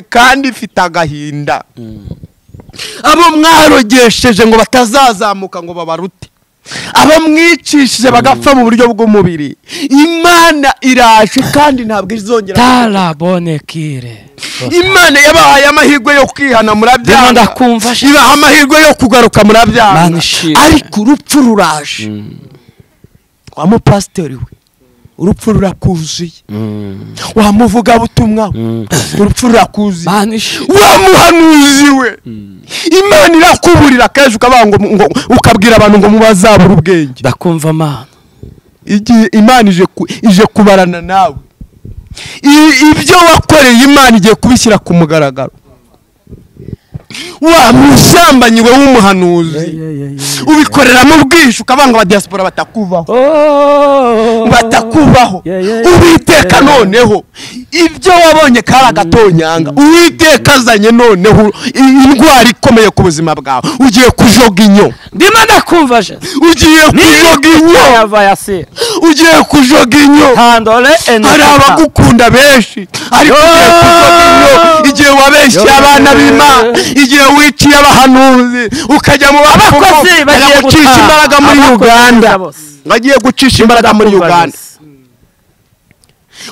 kandi mfite agahinda abo mwarogesheje ngo batazazamuka ngo babarute abo mwicishije bagapfa mu buryo bw'umubiri imana iraje kandi ntabwo izongera tarabonekire imana yabahaye amahirwe yo kwihana Dema murabyanga ndakumva sha. ibaha amahirwe yo kugaruka Mana murabyanga ishimwe. ariko urupfu ruraje wa mupasitori we urupfu rurakuzuye wa muvugabutumwa we urupfu rurakuzuye Mana ishimwe. wa muhanuzi we imana irakuburira kenshi ukavuga ngo ngo ukabwira abantu ngo mubazabura ubwenge ndakumva mana igihe imana ije ku- ije kubarana nawe I- ibyo wakoreye imana igiye kubishyira ku mugaragaro wa musambanyi we w'umuhanuzi ubikoreramo ubwishyu ukabanga aba diaspora batakuvaho batakubaho Yeah, yeah, yeah. uwiteka noneho ibyo wabonye kari agatonyanga uwiteka azanye noneho i- indwara ikomeye ku buzima bwawe ugiye kujoga inyo ndimo ndakumva jesu ugiye kujoga inyo yava yasi ugiye kujoga inyo handore hari enekita abagukunda benshi ariko ugiye kujoga inyo igihe wabeshye abana b'imana igihe wiciye abahanuzi ukajya mu abakozi bakozi bagiye gucisha gutaha. imbaraga muri Abakozi uganda neza bose. bagiye gucisha imbaraga muri uganda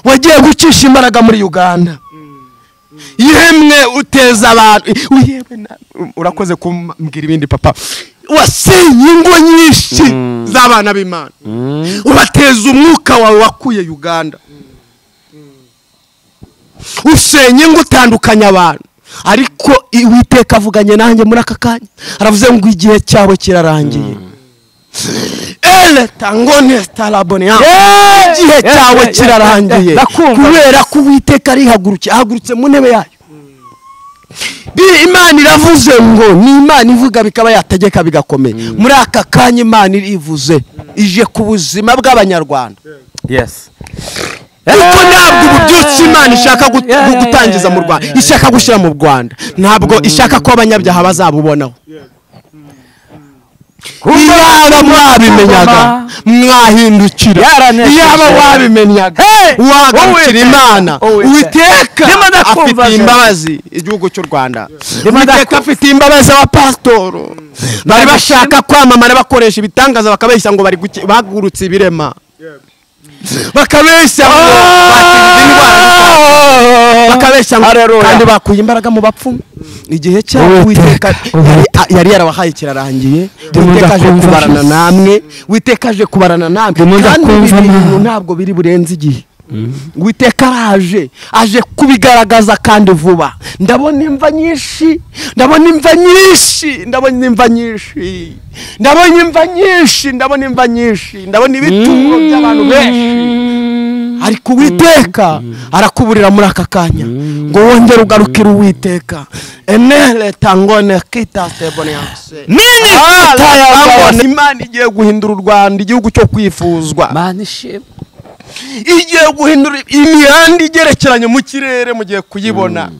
wagiye gucisha imbaraga muri uganda yemwe uteza abantu yemwe na- urakoze kumbwira ibindi papa wasenye ingo nyinshi z'abana b'imana ubateza umwuka wawe wakuye uganda usenya ingo utandukanya abantu ariko uwiteka avuganye nanjye muri aka kanya aravuze ngo igihe cyabo kirarangiye ele tangone starabone igihe yeah, cyawe yeah, yeah, kirarangiye yeah, ndakumva. kubera ko uwiteka arihagurukye ahagurutse mu ntebe yayo Bi- imana iravuze ngo ni imana ivuga bikaba yategeka bigakomeye muri aka kanya imana irivuze ije ku buzima bw'abanyarwanda yesi kuko ntabwo ubu byose imana ishaka gut- Yeah, yeah, gutangiza yeah, mu yeah, rwanda yeah, ishaka gushyira mu rwanda ntabwo ishaka ko abanyabyaha bazabubonaho iyaba mwabimenyaga mwahindukira Yaranesheje. iyaba wabimenyaga Hey! wagarukira Uwiteka, imana Uwiteka. uwiteka Ndimo ndakumva, afitiye Jean. imbabazi igihugu cy'u rwanda Ndimo uwiteka ndakumva. afitiye imbabazi wa pasitoro bari bashaka kwamamara bakoresha ibitangaza bakabeshya ngo bari guki- bagurutse ibirema bakabeshya ngo bakijije indwara zitandukanye. bakabeshya ngo kandi bakuye imbaraga mu bapfumu igihe cyabo Uwiteka, uwiteka yari- a- yari yarabahaye kirarangiye Ndimo uwiteka aje ndakumva, kubarana Yesu. namwe uwiteka aje kubarana namwe Ndimo kandi ibi ndakumva, bintu Mana. ntabwo biri burenze igihe uwiteka araje aje kubigaragaza kandi vuba ndabona imva nyinshi ndabona imva nyinshi ndabona imva nyinshi ndabona imva nyinshi ndabona imva nyinshi ndabona ibituro by'abantu benshi ariko uwiteka arakuburira muri aka kanya ngo wongere ugarukire uwiteka enere tangone kita sebonyanse Tangone. imana igiye guhindura u rwanda igihugu cyo kwifuzwa mana ishimwe igiye guhindura imihanda igerekeranye mu kirere mugiye kuyibona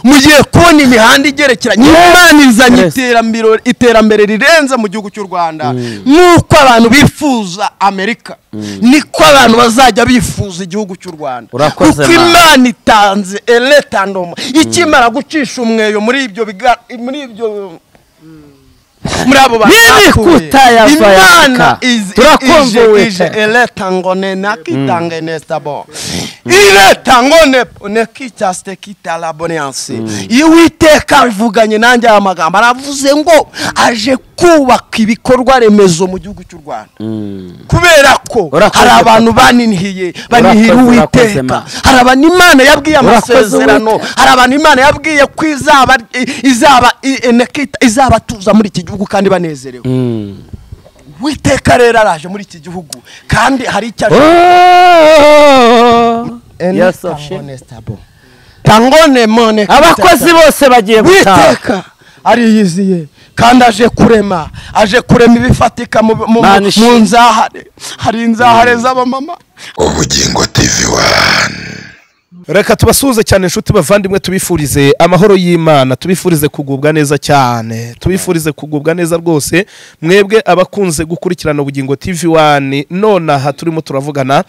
mugiye kubona imihanda igerekeranye imana izanye Yes. iterambere iterambere rirenze mu gihugu cy'u rwanda nk'uko abantu bifuza amerika niko abantu bazajya bifuza igihugu cy'u rwanda Urakoze, kuko Mana. imana itanze eretandoma ikimara gucisha umweyo muri ibyo biga- muri ibyo muri abo bantu Nini bakuye. kutayava imana yaka. iz- Turakumva ije ije Uwiteka. eletangone nakitange nesabo iletangone nekitaste kitalabonyansi iwiteka avuganye nanjye aya magambo aravuze ngo aje kubaka ibikorwa remezo mu gihugu cy'u rwanda kubera ko Urakoze, hari abantu papa. baninihiye banihira Urakoze, urakoze, uwiteka Mana. hari abantu imana yabwiye Urakoze, amasezerano Uwiteka. hari abantu imana yabwiye ko izaba izaba i- enekita izabatuza muri iki gihugu kandi banezerewe witeka rero araje muri iki gihugu kandi hari icyo aje Yes, of shit. tangone mone abakozi bose bagiye gutaha witeka ariyiziye kandi aje kurema aje kurema ibifatika mu- mu- Mana mu mu ishimwe. nzahare hari inzahare z'abamama ubugingo tv wani reka tubasuhuze cyane inshuti bavandimwe tubifurize amahoro y'imana tubifurize kugubwa neza cyane tubifurize kugubwa neza rwose mwebwe abakunze gukurikirana ubugingo tv wani none aha turimo turavugana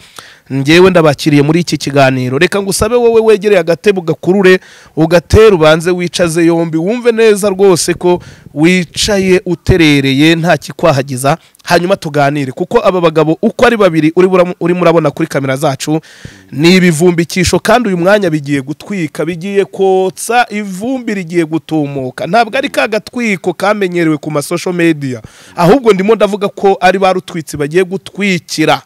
ngewe ndabakiriye muri iki kiganiro reka ngusabe wowe wegereye agatebo gakurure ugatere ubanze wicaze yombi wumve neza rwose ko wicaye uterereye nta kikwahagiza hanyuma tuganire kuko aba bagabo uko ari babiri uri buram- urimo urabona kuri kamera zacu ni ibivumbikisho kandi uyu mwanya bigiye gutwika bigiye kotsa ivumbi rigiye gutumuka ntabwo ari ka gatwiko kamenyerewe ku masosho media ahubwo ndimo ndavuga ko ari ba rutwitsi bagiye gutwikira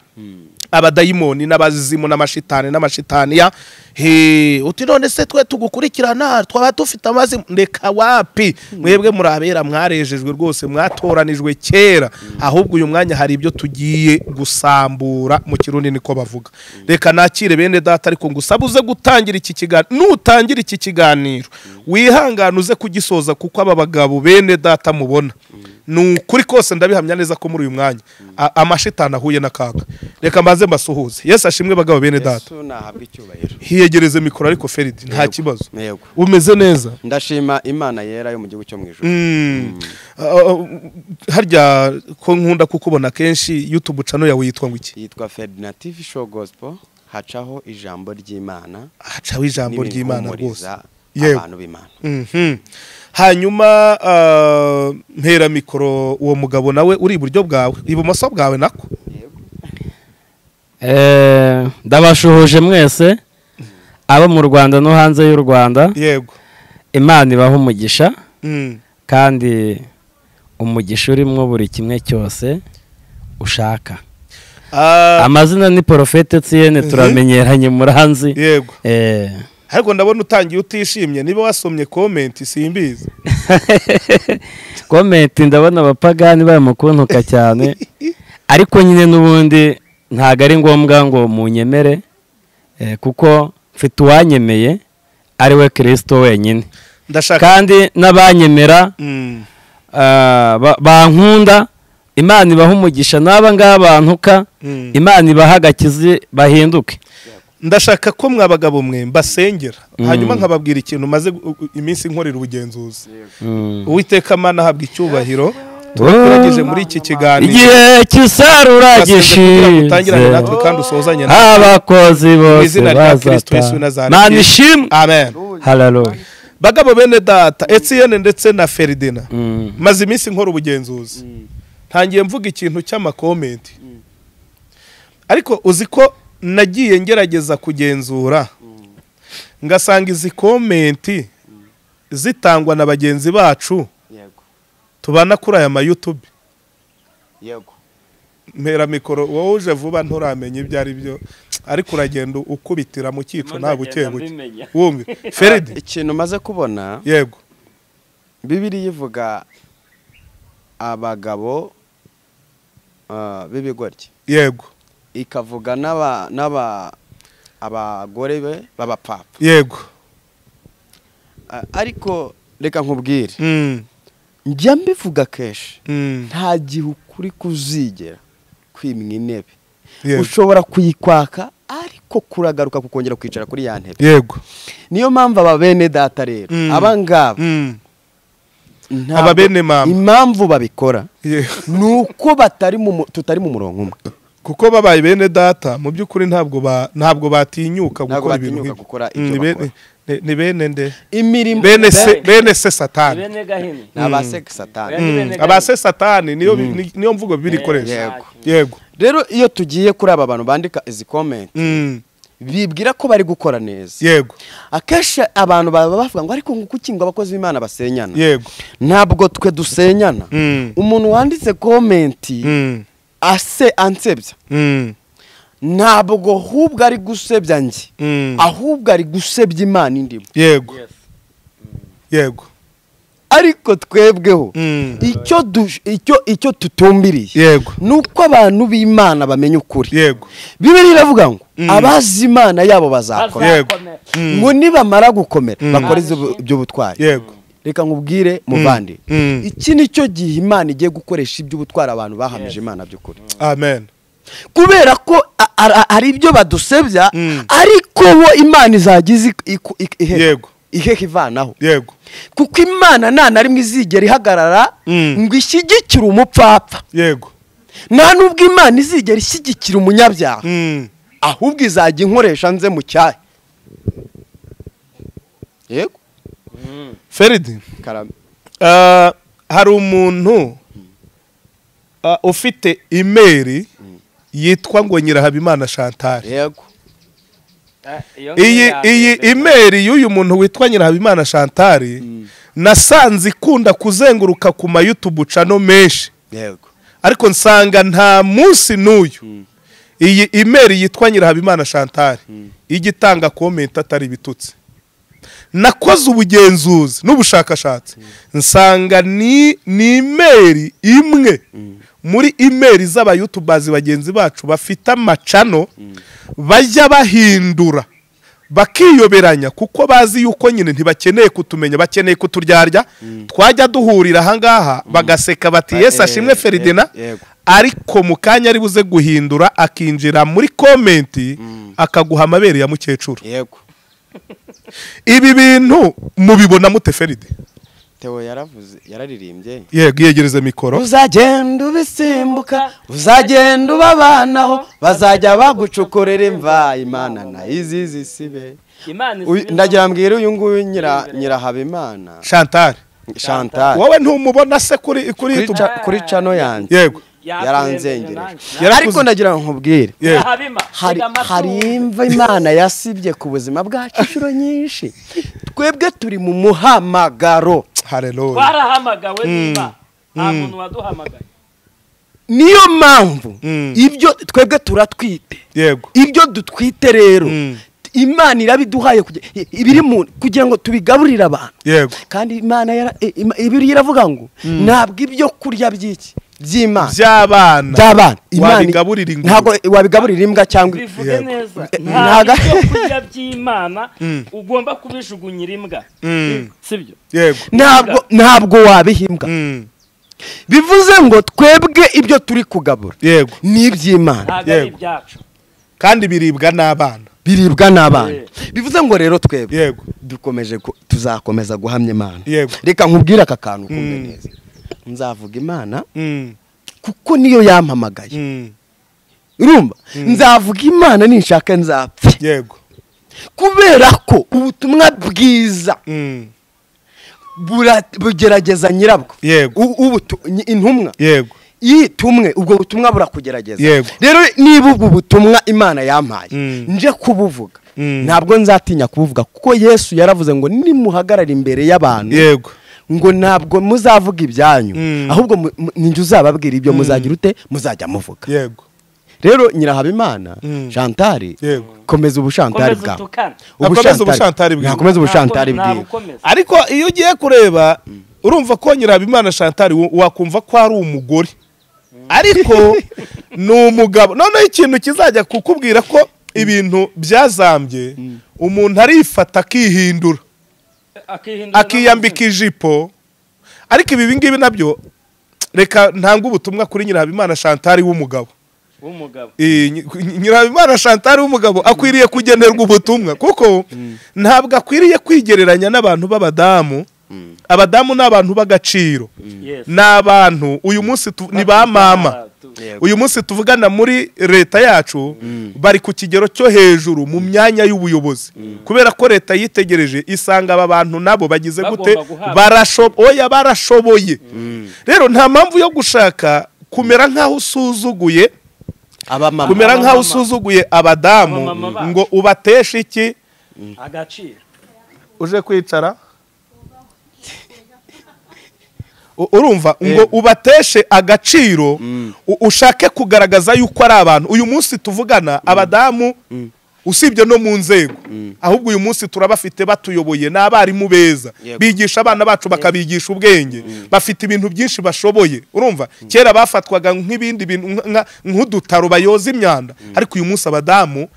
abadayimoni n'abazimu n'amashitani n'amashitaniya he uti none se twe tugukurikirana twaba dufite amazi ndeka wapi mwebwe murabera mwarejejwe rwose mwatoranijwe kera ahubwo uyu mwanya hari ibyo tugiye gusambura mu kirundi niko bavuga reka nakire bene data ariko ngusaba uze gutangira iki kiganiro nutangira iki kiganiro wihangane uze kugisoza kuko aba bagabo bene data mubona ni ukuri kose ndabihamya neza ko muri uyu mwanya a- amashitani ahuye n'akaga reka mbanze mbasuhuze yesu ashimwe bagabo bene data yesu nahabwa icyubahiro hiyegereze mikoro ariko feridi nta kibazo yego umeze neza ndashima imana yera yo mu gihugu cyo mu ijuru Mm. Uh, harya ko nkunda kukubona kenshi youtube channel yawe yitwa ngo iki yitwa ferdinand tv show gospel hacaho ijambo ry'imana hacaho ijambo ry'imana rwose n'ibihumuriza Yewe. abantu b'imana Mhm. hanyuma uh, mpera mikoro uwo mugabo nawe uri iburyo bwawe ibumoso bwawe nako Eh, ndabashuhuje mwese abo mu rwanda no hanze y'u rwanda yego imana ibaha umugisha Mm. kandi umugisha urimo buri kimwe cyose ushaka Ah, amazina ni porofete tsiyene turamenyeranye muranzi yego Eh, ariko ndabona utangiye utishimye niba wasomye komenti simbizi komenti ndabona abapagani bamukuntuka cyane ariko nyine n'ubundi ntabwo ari ngombwa ngo munyemere eh, kuko mfite uwanyemeye ari we kirisito wenyine ndashaka kandi n'abanyemera Mm. ah, ba- bankunda imana ibaha umugisha n'aba ngaba bantuka Mm. imana ibaha agakizi bahinduke ndashaka ko mwabagabo mwe mbasengera Mm. hanyuma nkababwira ikintu maze iminsi nkorera ubugenzuzi Mm. uwiteka mana ahabwa icyubahiro turageje Oh. muri iki kiganiro igihe cy'isarura Twasabye kugira ngo utangirane gishize natwe kandi usozanye natwe. abakozi Mu bose izina rya Kristo Yesu w'i bazata Nazareti. mana ishimwe amen hararuye bagabo bene data etiyene ndetse na feridina maze iminsi nkora ubugenzuzi ntangiye mvuga ikintu cy'amakomenti ariko uzi ko nagiye ngerageza kugenzura ngasanga izi komenti zitangwa na bagenzi bacu yego tubana kuri aya mayutube yego mpera mikoro wowe uje vuba nturamenya ibyo ari byo ariko uragenda ukubitira mu cyico nta bukebuke wumve feridi ikintu maze kubona yego bibiri ivuga abagabo ah, b'ibigoryi yego ikavuga n'aba n'aba abagore be b'abapapa yego Ah, ariko reka nkubwire Mm, njya mbivuga kenshi mm, nta gihe ukuri kuzigera kwimwa intebe yego ushobora kuyikwaka ariko kuragaruka kukongera kwicara kuri ya ntebe yego niyo mpamvu aba bene data rero Mm. aba ngaba Mm, ntabwo- aba bene mama. impamvu babikora yego. ni uko batari mu mu- tutari mu murongo umwe kuko babaye bene data mu by'ukuri ntabwo ba- ntabwo batinyuka Ntabwo gukora ibintu batinyuka nk'ibyo. gukora Mm, ibyo ni bene- bakora. ni- ni bene nde imirimo bene se bene se satani ni abaseka satani Mm, abase satani niyo bi- ni- niyo mvugo bibiri ikoresha Yego. yego rero iyo tugiye kuri aba bantu bandika izi komenti Mm, bibwira ko bari gukora neza yego akenshi abantu baba bavuga ngo ariko nguko ukinga abakozi b'imana basenyana yego ntabwo twe dusenyana Mm. umuntu wanditse komenti Mm, ase ansebya mm, ntabwo ahubwo ari gusebya njye mm, ahubwo ari gusebya imana indimo yego yego ariko twebweho Mm, icyo du- icyo icyo tutumbiriye yego ni uko abantu b'imana bamenya ukuri yego bibiri iravuga ngo Mm. abazi imana yabo bazakomera yego Mm, ngo nibamara gukomera Mm. bakore izo- iby'ubutwari yego reka nkubwire muvandi Mm, iki ni cyo gihe imana igiye gukoresha iby'ubutwari abantu bahamije imana by'ukuri amen kubera ko a- ara- hari ibyo badusebya Mm. ariko bo imana izagize Yego. ihehe ivanaho yego kuko imana nta na rimwe izigera ihagarara Mm. ngo ishyigikire umupfapfa yego nta n'ubwo imana izigera ishyigikira umunyabyaha Mm. ahubwo izajya inkoresha nze mu cyayi yego feridi karame Ah, hari umuntu ah, ufite imeri yitwa ngo nyirahabimana chantal yego iyi iyi imeri y'uyu muntu witwa nyirahabimana chantal nasanze ikunda kuzenguruka ku mayutubu cano menshi yego ariko nsanga nta munsi n'uyu iyi imeri yitwa nyirahabimana chantal ijya itanga komenti atari ibitutsi nakoze ubugenzuzi n'ubushakashatsi nsanga ni ni imeri imwe muri imeri z'abayutubazi bagenzi bacu bafite amacano bajya bahindura bakiyoberanya kuko bazi yuko nyine ntibakeneye kutumenya bakeneye kuturyarya twajya duhurira ahangaha bagaseka bati yesi ashimwe feridina yego. ariko mu kanya ari buze guhindura akinjira muri komenti akaguha amabere ya mukecuru yego ibi bintu mubibona mute feride teo yaravuze yararirimbye yego yegereze mikoro uzagenda ubisimbuka uzagenda ubabanaho bazajya bagucukurira imva imana na izizi sibe imana Uyu- ndagira mbwira uyu nguyu nyira nyirahabimana chantal chantal wowe ntumubona se kuri kuri kuri YouTube? ca- kuri cano yanjye yego yaranzengereje Yarakuze. ariko ndagira ngo nkubwire yego hari hari imva imana yasibye ku buzima bwacu inshuro nyinshi twebwe turi mu muhamagaro haleluya twarahamagawe niba nta muntu waduhamagaye niyo mpamvu Mm. ibyo twebwe turatwite yego ibyo dutwite rero Mm. imana irabiduhaye kugira- ibiri mu kugira ngo tubigaburire abantu yego kandi imana yara- i- ima- ibiri iravuga ngo ntabwo ibyo kurya by'iki by'imana by'abana by'abana Wabigaburira ingurube. ntabwo wabigaburira imbwa cyangwa bivuge Yego. neza nta Ntaga- byo kurya by'imana Mm. ugomba kubijugunyira imbwa Mm. sibyo yego ntabwo ntabwo wabihimbwa Mm. bivuze ngo twebwe ibyo turi kugabura yego ni iby'imana ntabwo ari Yego. ibyacu kandi biribwa n'abana biribwa n'abana bivuze ngo rero twebwe yego dukomeje ku- tuzakomeza guhamya imana Yego. reka nkubwire aka kantu ukumve Mm. neza nzavuga imana Mm. kuko niyo yampamagaye Mm. urumva nzavuga imana ninshaka nzapfe yego kubera ko ubutumwa bwiza Mm. bura- bugerageza nyirabwo Yego. U- ubutu- nyi- intumwa yego yitumwe ubwo butumwa burakugerageza Yego. rero niba ubwo butumwa imana yampaye Mm. nje kubuvuga Mm. ntabwo nzatinya kubuvuga kuko yesu yaravuze ngo nimuhagarare imbere y'abantu yego ngo ntabwo muzavuga ibyanyu Mm. ahubwo mu- mu- ninjye uzababwira ibyo muzagira ute muzajya muvuga yego rero nyirahabimana Mm. shantari Yego. komeza ubushantari komeza bwawe utukane Akomeze ubushantari bwiwe. nakomeza ubushantari Ntabwo- bwiwe ntabukomeza. ariko iyo ugiye kureba urumva ko nyirahabimana chantal wo- wakumva ko ari umugore ariko ni umugabo noneho ikintu kizajya kukubwira ko ibintu byazambye umuntu arifata akihindura akihindura akiyambika ijipo ariko ibi ngibi nabyo reka ntange ubutumwa kuri nyirahabimana chantal w'umugabo n'amazina w'umugabo Iyi, nyi- nyi- nyirahabimana chantal w'umugabo akwiriye kugenerwa ubutumwa kuko ntabwo akwiriye kwigereranya n'abantu b'abadamu abadamu ni abantu b'agaciro Yes. ni abantu uyu munsi tu- ni ba mama uyu munsi tuvugana muri leta yacu bari ku kigero cyo hejuru mu myanya y'ubuyobozi kubera ko leta yitegereje isanga aba bantu nabo bagize Bagomba gute guhabwa. Barasho- oya barashoboye rero nta mpamvu yo gushaka kumera nk'aho usuzuguye abamama kumera nk'aho Abamama. usuzuguye abadamu Abamama bacu. ngo ubateshe iki agaciro uje kwicara U- urumva ngo ubateshe agaciro u- ushake kugaragaza yuko ari abantu uyu munsi tuvugana abadamu usibye no mu nzego ahubwo uyu munsi turabafite batuyoboye ni abarimu beza bigisha abana bacu bakabigisha ubwenge bafite ibintu byinshi bashoboye urumva kera bafatwaga nk'ibindi bintu nka- nka- nk'udutaro bayoza imyanda ariko uyu munsi abadamu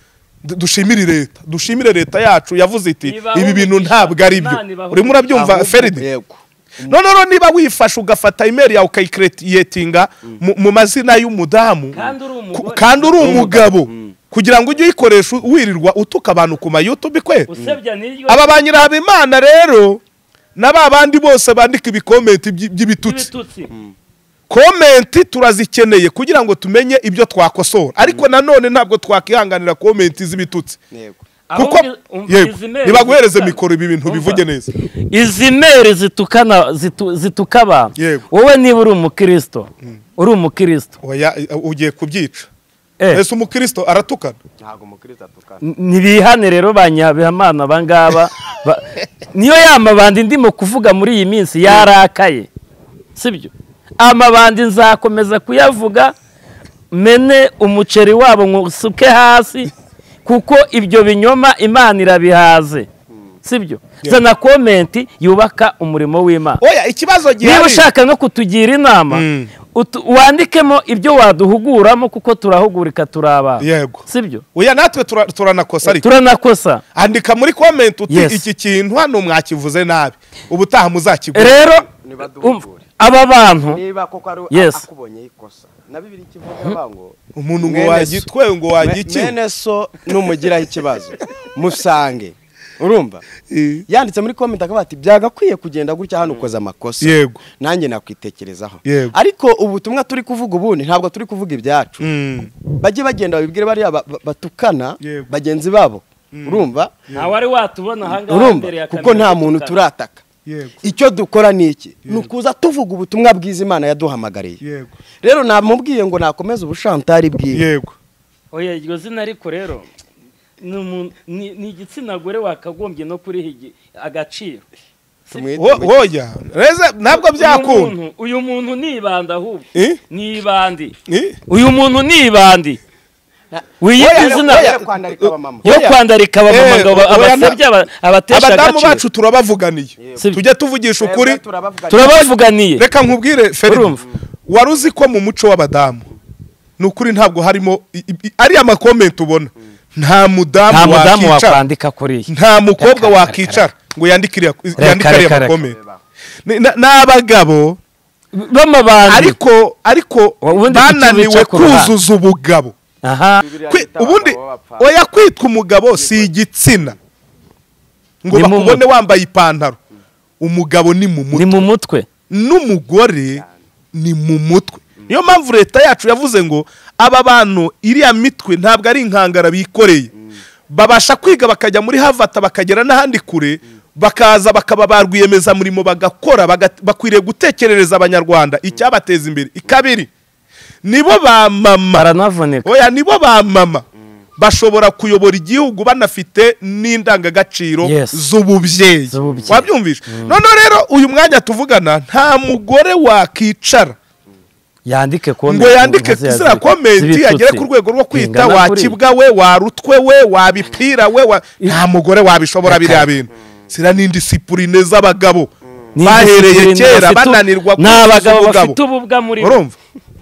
du- dushimire leta dushimire leta yacu yavuze iti Ibahe ibi bintu umugisha. ntabwo ari byo Imana ibahe urimo urabyumva Ahubwo- feride yego noneho rero niba wifashe ugafata imeri yawe ukayikiriyetinga mu- mu mazina y'umudamu Kandi uri umugore. ku- kandi uri umugabo kugira ngo ujye uyikoresha wirirwa utuka abantu ku mayutubi kwe usebya n'iryo aba ba nyirahabimana rero na ba bandi bose bandika ibikomenti by'i- by'ibitutsi by'ibitutsi komenti turazikeneye kugira ngo tumenye ibyo twakosora ariko nanone ntabwo twakihanganira komenti z'ibitutsi kuko yego nibaguhereze mikoro ibi bintu bivuge neza izi meri zitukana zitu- zituka abantu Yego. wowe niba uri umukirisito uri umukirisito oya eh, ugiye kubyica Eh. ese umukristo aratukana ntabwo umukristo atukana N- nibihane rero ba nyabihamana abangaba Ba- niyo ya mabandi ndimo kuvuga muri iyi minsi yarakaye sibyo amabandi nzakomeza kuyavuga mene umuceri wabo nkusuke hasi kuko ibyo binyoma imana irabihaze sibyo zana komenti yubaka umurimo w'imana oya ikibazo niba gihari ushaka no kutugira inama Mm. utu- wandikemo ibyo waduhuguramo kuko turahugurika turi abantu yego sibyo oya natwe tura- turanakosa ariko turanakosa andika muri komenti uti Yes. iki kintu hano mwakivuze nabi ubutaha muzakigura rero Nibaduhugure. umva, aba bantu niba koko ari Yes. akubonye ikosa na bibiri kivuga bango umuntu ngo Mwene so. wagitwe ngo wagiki mwene so numugiraho ikibazo musange urumva Eh. yanditse muri komenti akavuga ati byagakwiye kugenda gutya hano ukoze amakosa Yego. nanjye nakwitekerezaho Yego. ariko ubutumwa turi kuvuga ubundi ntabwo turi kuvuga ibyacu Mm. bajye bagenda babibwire bariya ba- ba- batukana Yego. bagenzi babo urumva nta wari watubona ahangaha urumva mbere ya kuko nta muntu turataka Yego. icyo dukora ni iki ni ukuza tuvuga ubutumwa bwiza imana yaduhamagariye Yego. rero namubwiye ngo nakomeze ubushantari bwiwe yego oya iryo zina ariko rero ni umuntu- ni ni igitsina gore wakagombye no kuriha igi- agaciro Tumwite Wo- woya reze ntabwo Uyu byakunda muntu- uyu muntu ni ibandi ahubwo Eh? ni ibandi Eh? uyu muntu ni ibandi wiyita izina Oya, kwandarika abamama. yo kwandarika abamama Eh, ngo aba- oya, abasebya aba- abatesha abadamu agaciro bacu turabavuganiye Sibyo. tujye tuvugisha ukuri Twebwe turabavuga turabavuganiye reka nkubwire Feri Urumva. wari uzi ko mu muco w'abadamu ni ukuri ntabwo harimo i- i- ariya makomenti ubona nta nta mudamu mudamu wakicara wakwandika kuri iyi nta mukobwa Reka, wakicara ngo yandike iriya- Reka, reka, yandike ariya reka. makomenti Ni- na- ni abagabo b'amabandi ariko ariko Ubundi kuki bananiwe wica ku ruhande? kuzuza ubugabo aha Kwi- ubundi oya kwitwa umugabo si igitsina ngo Ni mu bakubone wambaye ipantaro umugabo ni mu ni mutwe mu mutwe n'umugore ni mu mutwe niyo mpamvu leta yacu yavuze ngo aba bantu iriya mitwe ntabwo ari inkangara bikoreye babasha kwiga bakajya muri havata bakagera n'ahandi kure bakaza bakaba ba rwiyemezamirimo bagakora baga- bakwiriye gutekerereza abanyarwanda icyabateza imbere ikabiri nibo ba mama baranavunika oya nibo ba mama bashobora kuyobora igihugu banafite n'indangagaciro Yes. z'ububyeyi Z'ububyeyi. wabyumvishe noneho rero uyu mwanya tuvugana nta mugore wakicara yandike komenti ngo yandike maze ziriya yazirike. komenti Zibitutsi. agere ku rwego rwo kwita Bingana kuri. wakibwa we warutwe we wabipira we wa- nta mugore wabishobora biriya bintu zira n'indisipurine z'abagabo Ni bahereye indisipurine kera bafite- bananirwa ni abagabo kuzuza bafite ububwa muri bo urumva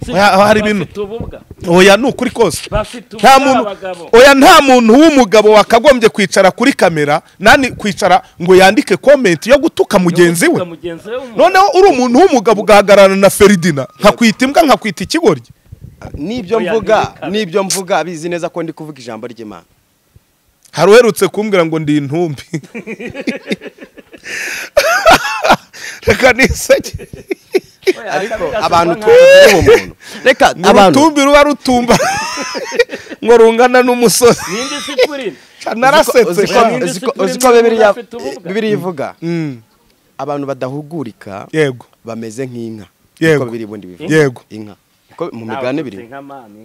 Si- Oya, hari ibintu bafite ububwa oya ni ukuri kose bafite nta ububwa muntu abagabo oya nta muntu w'umugabo wakagombye kwicara kuri kamera nani kwicara ngo yandike komenti yo gutuka mugenzi we Uvuga mugenzi we w'umuntu. noneho uri umuntu w'umugabo ugahagararana na feridina nkakwita imbwa nkakwita ikigoryi n'ibyo Oya, mvuga ntibikare. n'ibyo mvuga bizi neza ko ndi kuvuga ijambo ry'imana hari uherutse kumbwira ngo ndi intumbi reka niseke Oya, ariko akabigasubizwa abantu nka- tubaho umuntu reka ngo abantu urutumbi ruba rutumba ngo rungana n'umusozi ni indisipurine uziko- narasetse uziko- sha. kandi. uziko- uziko bibiliya Afite ubumuga. bibiliya ivuga Mm, abantu badahugurika yego bameze nk'inka Yego. niko biri ubundi bivuga Yego. inka ko mu migani biri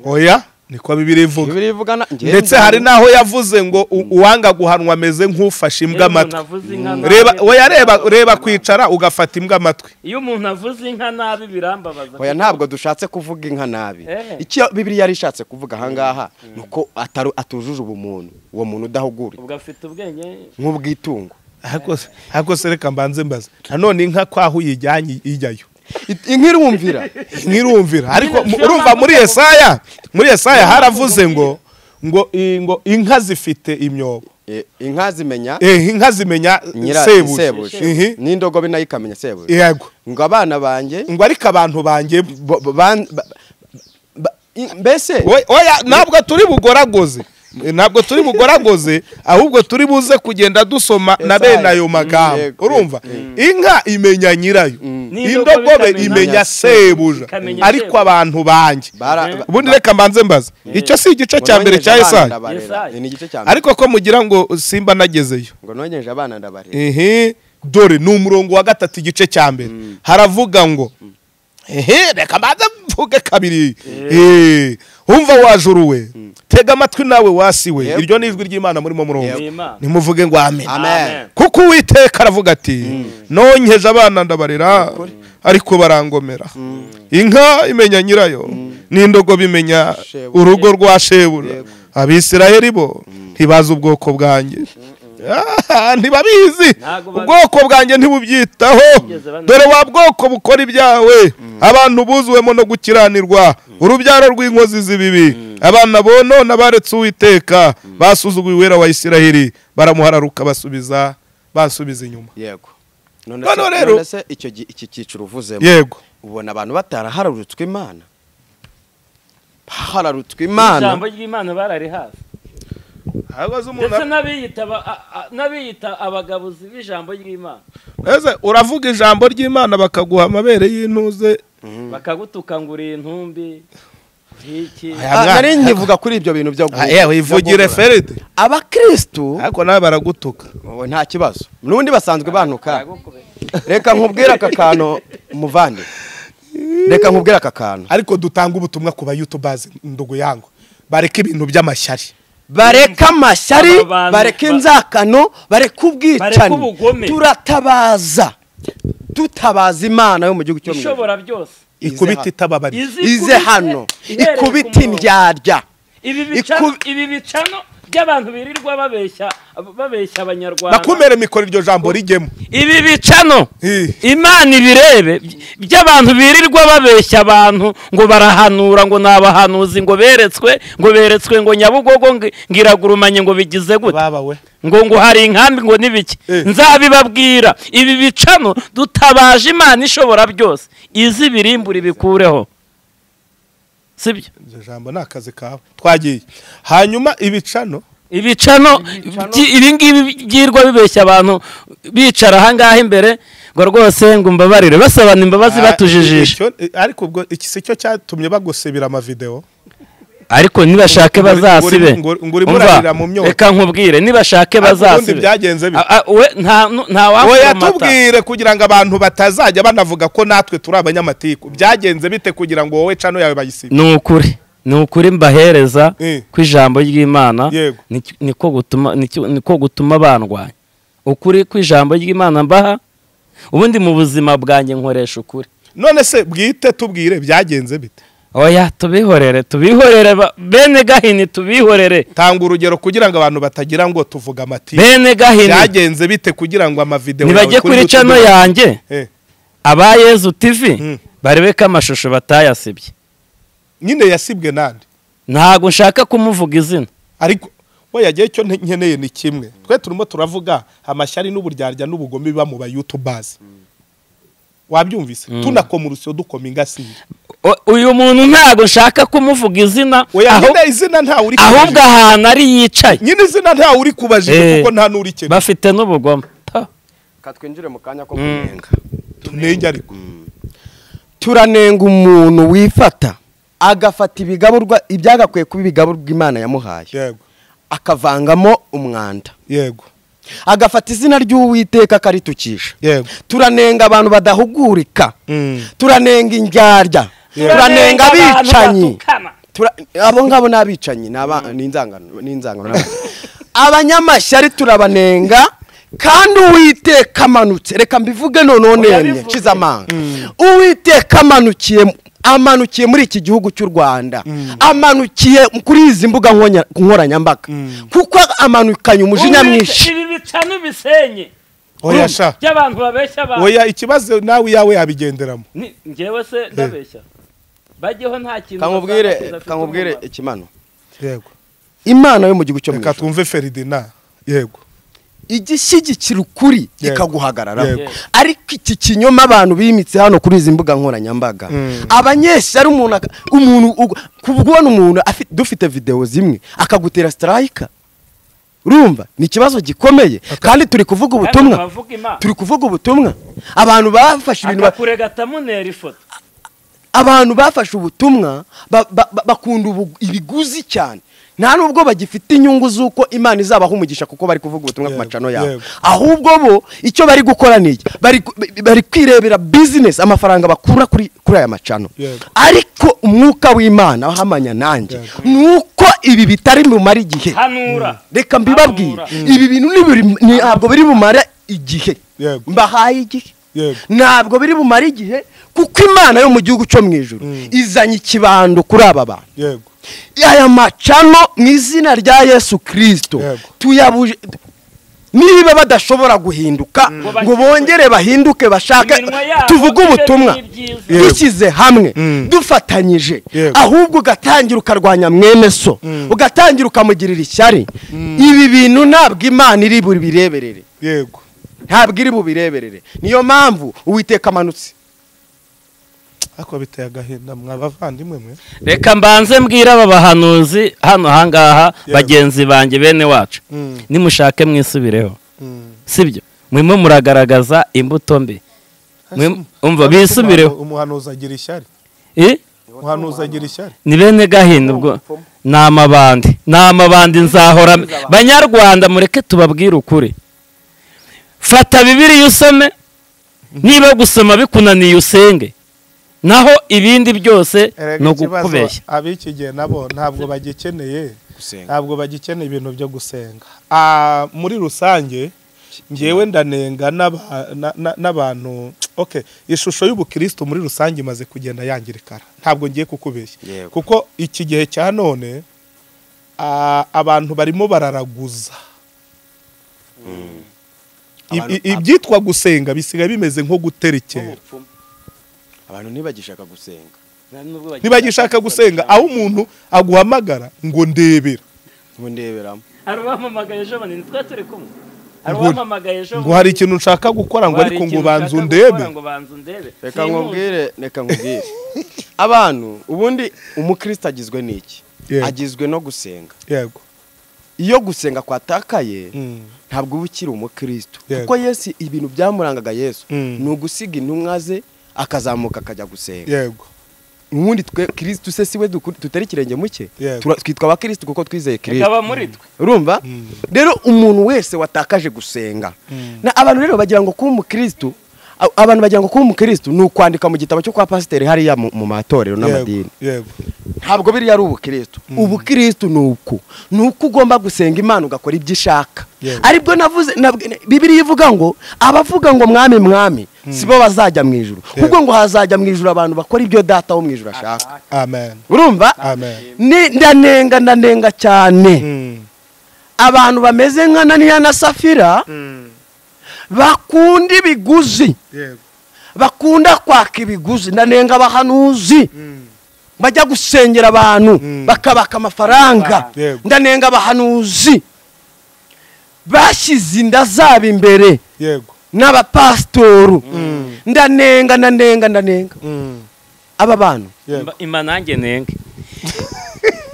oya niko bibiri ivuga bibiri ivuga na- njyewe ndetse nzi- hari n'aho yavuze ngo u- uwanga guhanwa ameze nk'ufashe imbwa amatwi reba oya reba reba kwicara ugafata imbwa amatwi iyo umuntu avuze inka nabi birambabaza oya ntabwo dushatse kuvuga inka nabi Eh. icyo bibiliya yari ishatse kuvuga ahangaha ni uko ataru- atujuje ubumuntu uwo muntu udahugura ubwo afite ubwenge nk'ubwitungo ariko se- ariko se reka mbanze mbaze nanone inka kwaho uyijyanye ijyayo It- inka irumvira nk'irumvira ariko mu- Niyo urumva mpamvu muri ndavuga- yesaya muri yesaya haravuze ngo ngo i- ngo inka zifite imyobo Eh, inka zimenya eh, inka zimenya nyira sebuje sebuje n'indogobe nayo ikamenya sebuje yego ngo abana banjye ngo ariko abantu banjye bo- bo- ban- ba- ba- i- mbese Oya, oya ntabwo turi bugoragoze ntabwo turi bugoragoze ahubwo turi buze kugenda dusoma na bene ayo magambo yego, urumva inka imenya nyirayo indogobe imenya sebuja Ikamenya ariko sebuja. abantu banjye bara- ba- ubundi reka mbanze mbaze icyo si igice cya mbere cya Ngo nongeje abana esayi ndabarera. Yesaya. ni igice cya mbere ariko ko mugira ngo simba nagezeyo ngo nongeje abana ndabarera ehe dore ni umurongo wa gatatu igice cya mbere haravuga ngo ehe reka mbanze mvuge kabiri Eh, umva wajuruwe tega amatwi nawe wasiwe Yep. iryo ni ijwi ry'imana murimo murumva Ni Imana. nimuvuge ngo amen amen kuko uwiteka aravuga ati nonkeje abana ndabarera ariko barangomera inka imenya nyirayo n'indogobe imenya Shebuja. urugo rwa shebura abisirayeli bo ntibazi ubwoko bwanjye Ah, ntibabizi Ntago babizi. ubwoko bwanjye ntibubyitaho Bigeze bana- dore wa bwoko bukora ibyawe abantu buzuwemo no gukiranirwa urubyaro rw'inkozi z'ibibi abana bonona baretse uwiteka basuzuguye uwera wa isiraheli baramuhararuka basubiza basubiza inyuma yego none Noneho se- rero- none se icyo gi- iki cyiciro uvuzemo yego ubona abantu bataraharurutswe imana bahararutswe ijambo imana ry'imana bararihaze ahagaze umuntu ndetse n'abiyita ba- a- a- n'abiyita abagabuzi b'ijambo ry'imana ese uravuga ijambo ry'imana bakaguha amabere y'intuze bakagutuka ngo uri intumbi uri iki Ah, nari nkivuga kuri ibyo bintu byo gu- yewe ivugire byo gukora. feride abakristu ariko nawe baragutuka ubu nta kibazo n'ubundi basanzwe banuka Baragukubita. reka nkubwire aka kantu muvande reka nkubwire aka kantu ariko dutanga ubutumwa ku bayutubazi ndugu yangu bareka ibintu by'amashyari bareke amashyari Aba bantu- bareke inzakano bareke Bareke ubwicanyi ubugome. turatabaza dutabaza imana yo mu gihugu cyo mu ijuru. ishobora byose ikubita itababarira Izi ize ikubite hano ihereye ku ikubita murongo. indyarya ibi bicano Iku- ibi bicano by'abantu birirwa babeshya babeshya abanyarwanda nakumere mikoro iryo jambo rijyemo ibi bicano Eh. imana ibirebe by- by'abantu birirwa babeshya abantu ngo barahanura ngo ni abahanuzi ngo beretswe ngo beretswe ngo nyabugogo ngo iragurumanye ngo bigize gute babawe ngo ngo hari inkambi ngo n'ibiki nzabibabwira ibi bicano dutabaje imana ishobora byose izi birimbura ibikureho sibyo iryo jambo ni akazi kawe twagiye hanyuma ibicano ibicano byi- ibingibi byirwa bibeshya abantu bicara ahangaha imbere ngo rwose ngo mbabarire basabana imbabazi batujijisha Icyo- eh, ariko ubwo iki si cyo cyatumye bagusibira amavideo ariko nibashake Ngo uri- bazasibe ngo uri- ngo urimo Umva, urarira mu myotsi. reka nkubwire nibashake Ariko ubundi bazasibe byagenze bite? A- a- we nta nu- nta oya wakomata tubwire kugira ngo abantu batazajya banavuga ko natwe turi abanyamatiku byagenze bite kugira ngo wowe cano yawe bayisibe ni ukuri ni ukuri mbahereza Eh. ku ijambo ry'imana Yego. Niki- niko gutuma niki- niko gutuma bandwanya ukuri ku ijambo ry'imana mbaha ubundi mu buzima bwanjye nkoresha ukuri none se bwite tubwire byagenze bite oya tubihorere tubihorere ba- bene gahini tubihorere tanga urugero kugira ngo abantu batagira ngo tuvuga amatiku bene gahini byagenze bite kugira ngo amavideo nibajye yawe kuri YouTube- cano yanjye Eh, aba yezu tv Mm. barebeko amashusho batayasibye nyine yasibwe nande ntabwo nshaka kumuvuga izina ariko we yagiye icyo nte- nkeneye ni kimwe twe turimo turavuga amashyari n'uburyarya n'ubugome biba mu bayutubazi wabyumvise tunakoma urusyo dukoma ingasire O- uyu muntu ntabwo nshaka kumuvuga izina oya aho- nyine izina ntawe uri ahubwo kubajije ahantu ari yicaye nyine izina ntawe uri kubajije Eh. kuko nta n'uri keneye bafite n'ubugome Ta. reka twinjire mu kanya ko kunenga tunenge ariko turanenga umuntu wifata agafata ibigaburwa ibyagakwiye kuba ibigaburwa imana yamuhaye yego akavangamo umwanda yego agafata izina ry'uwiteka akaritukisha yego turanenga abantu badahugurika Mm. turanenga indyarya turanenga abantu abicanyi batukana. Tura- abo ngabo ni abicanyi ni aba- ni inzangano ni inzangano n'abantu. abanyamashyari turabanenga kandi uwiteka amanutse reka mbivuge noneho nemye bivuge. nshyize amanga uwiteka amanukiye mu- amanukiye muri iki gihugu cy'u rwanda amanukiye kuri izi mbuga nkonya- nkoranyambaga kuko amanukanye umujinya mwinshi ibi bicano bisenye oya sha by'abantu babeshya abantu oya ikibazo nawe iyawe yabigenderamo Ni- njyewe se ndabeshya bajyeho nta kintu kankubwire bazakora kidafite kankubwire umumaro. ikimano yego imana yo mu gihugu cyo mu reka ijuru twumve feridina yego igishyigikira ukuri Yego. kikaguhagararaho Yego. ariko iki kinyoma abantu bimitse hano kuri izi mbuga nkoranyambaga abanyeshyari umuntu aka- umuntu ugu- kubona umuntu afi- dufite videwo zimwe akagutera sitarayika urumva ni ikibazo gikomeye kandi turi kuvuga ubutumwa turi kuvuga ubutumwa abantu bafashe ibintu ba- akakurega atamunera ifoto abantu bafashe ubutumwa ba- ba- ba- bakunda ubu- ibiguzi cyane nta nubwo bagifite inyungu z'uko imana izabaha umugisha kuko bari kuvuga ubutumwa ku Yego, macano yabo yego. ahubwo bo icyo bari gukora ni iki bari ku- bari kwirebera bizinesi amafaranga bakura kuri kuri aya macano Yego. ariko umwuka w'imana wahamanya nanjye ni uko ibi bitari bumara igihe hanura reka mbibabwire Hamura. ibi bintu nibiri- ni- ntabwo biri bumara igihe Yego. mbahaye igihe Yego. ntabwo biri bumara igihe kuko imana yo mu gihugu cyo mu ijoro izanye ikibando kuri aba bantu yego aya macano mu izina rya yesu kirisito Yego. tuyabuje niba badashobora guhinduka ngo bongere bahinduke bashake Iminwa yabo tuvuge ibe ubutumwa n'ibyiza. Yego. dushyize hamwe Mm. dufatanyije Yego. ahubwo ugatangira ukarwanya mwene so ugatangira ukamugirira ishyari ibi bintu ntabwo imana iri bubireberere yego ntabwo iri bubireberere niyo mpamvu uwiteka amanutse ariko biteye agahinda mwa bavandimwe mwe reka mbanze mbwire aba bahanuzi hano ahangaha Yego. bagenzi banjye bene wacu Mm. nimushake mwisubireho Mm. sibyo mwimo muragaragaza imbuto mbi Mwe- umva bisubireho umuhanuzi agira ishyari Eh? umuhanuzi agira ishyari ni bene gahinda ubwo ni amabandi ni amabandi nzahora banyarwanda mureke tubabwire ukuri fata bibiriya usome niba gusoma bikunaniye usenge naho ibindi byose ni ukukubeshya ab'iki gihe nabo ntabwo bagikeneye ntabwo bagikeneye ibintu byo gusenga Ah, muri rusange ngewe ndanenga n'aba- na- na- n'abantu okay ishusho y'ubukristo muri rusange imaze kugenda yangirikara ntabwo ngiye kukubeshya kuko iki gihe cya none ah, abantu barimo bararaguza I- i- ibyitwa gusenga bisigaye bimeze nko guterekera abantu ntibagishaka gusenga ntibagishaka gusenga aho umuntu aguhamagara ngo ndebera ngo ndeberamo hari uwampamagaye ejo bundi ni twe turi kumwe hari Ngo- uwampamagaye ejo ngo hari ikintu nshaka gukora ngo ariko ngo ubanze undebe reka nkubwire reka nkubwire abantu ubundi umukristo agizwe n'iki Yego. agizwe no gusenga yego iyo gusenga kwatakaye Mm. ntabwo uba ukiri umukristo Yego. kuko yesu ibintu byamurangaga yesu Mm. ni ugusiga intumwa ze akazamuka akajya gusenga yego ubundi twe kirisitu se siwe duku- tutari ikirenge mu cye Yego. tura- twitwa abakirisitu kuko twizeye kirisitu ikaba muri twe urumva rero umuntu wese watakaje gusenga na abantu rero bagira ngo kuba umukristo a- abantu bagira ngo kuba umukristo ni ukwandika mu gitabo cyo kwa pasiteri hariya mu mu matorero n'amadini yego yego ntabwo biriya ari ubukristo ubukristo ni uku ni uko ugomba gusenga imana ugakora ibyo ishaka Yego. aribwo navuze nabw- na- bibiliya ivuga ngo abavuga ngo mwami mwami si bo bazajya mu ijuru Yego. kuko ngo hazajya mu ijuru abantu bakora ibyo data wo mu ijuru ashaka amen urumva amen Ni- ndanenga ndanenga cyane Mm. abantu bameze nka naniya na safira bakunda ibiguzi yego bakunda kwaka ibiguzi ndanenga abahanuzi bajya gusengera abantu bakabaka amafaranga Yego. ndanenga abahanuzi bashyize inda zabo imbere yego n'abapasitoru ndanenga ndanenga ndanenga Mm. aba bantu yego Imba- imba nanjye nenge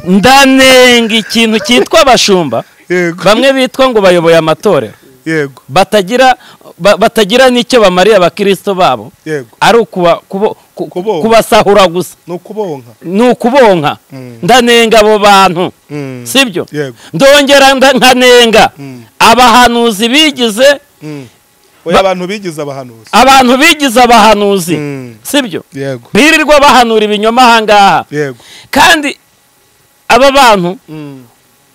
ndanenga ikintu cyitwa abashumba yego bamwe bitwa ngo bayoboye amatorero yego batagira ba- batagira n'icyo bamariye abakirisito babo yego ari ukuba- kubo- ku- Kubonka. kubasahura gusa ni ukubonka ni ukubonka Mm. ndanenga abo bantu Mm. sibyo Yego. ndongera nda- nkanenga Mm. abahanuzi bigize Mm. oya abantu bigize abahanuzi abantu bigize abahanuzi Mm. sibyo yego birirwa bahanura ibinyoma ahangaha yego kandi aba bantu Mm.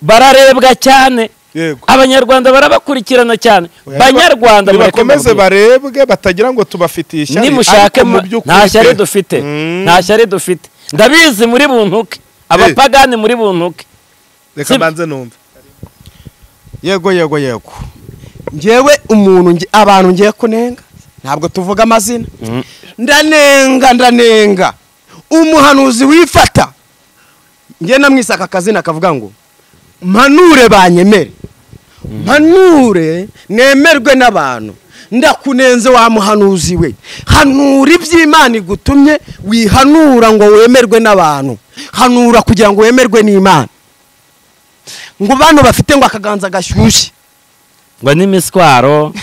bararebwa cyane yego abanyarwanda barabakurikirana cyane Oya, banyarwanda niba- mureke nibakomeze mbabwire. barebwe batagira ngo tubafitiye ishyari nimushake ariko mu mu- by'ukuri nta shyari pe- dufite Mm. nta shyari dufite ndabizi muri buntuke abapagani muri buntuke reka mbanze numve yego yego yego ngewe umuntu nge- abantu ngiye kunenga ntabwo tuvuga amazina ndanenga ndanenga umuhanuzi wifata nge namwisaka akazina kavuga ngo mpanure banyemere mpanure nemerwe n'abantu ndakunenze wa muhanuzi we hanura iby'imana igutumye wihanura ngo wemerwe n'abantu hanura kugira ngo wemerwe n'imana ngo bano bafite ngo akaganza gashyushye ngo n'imiswaro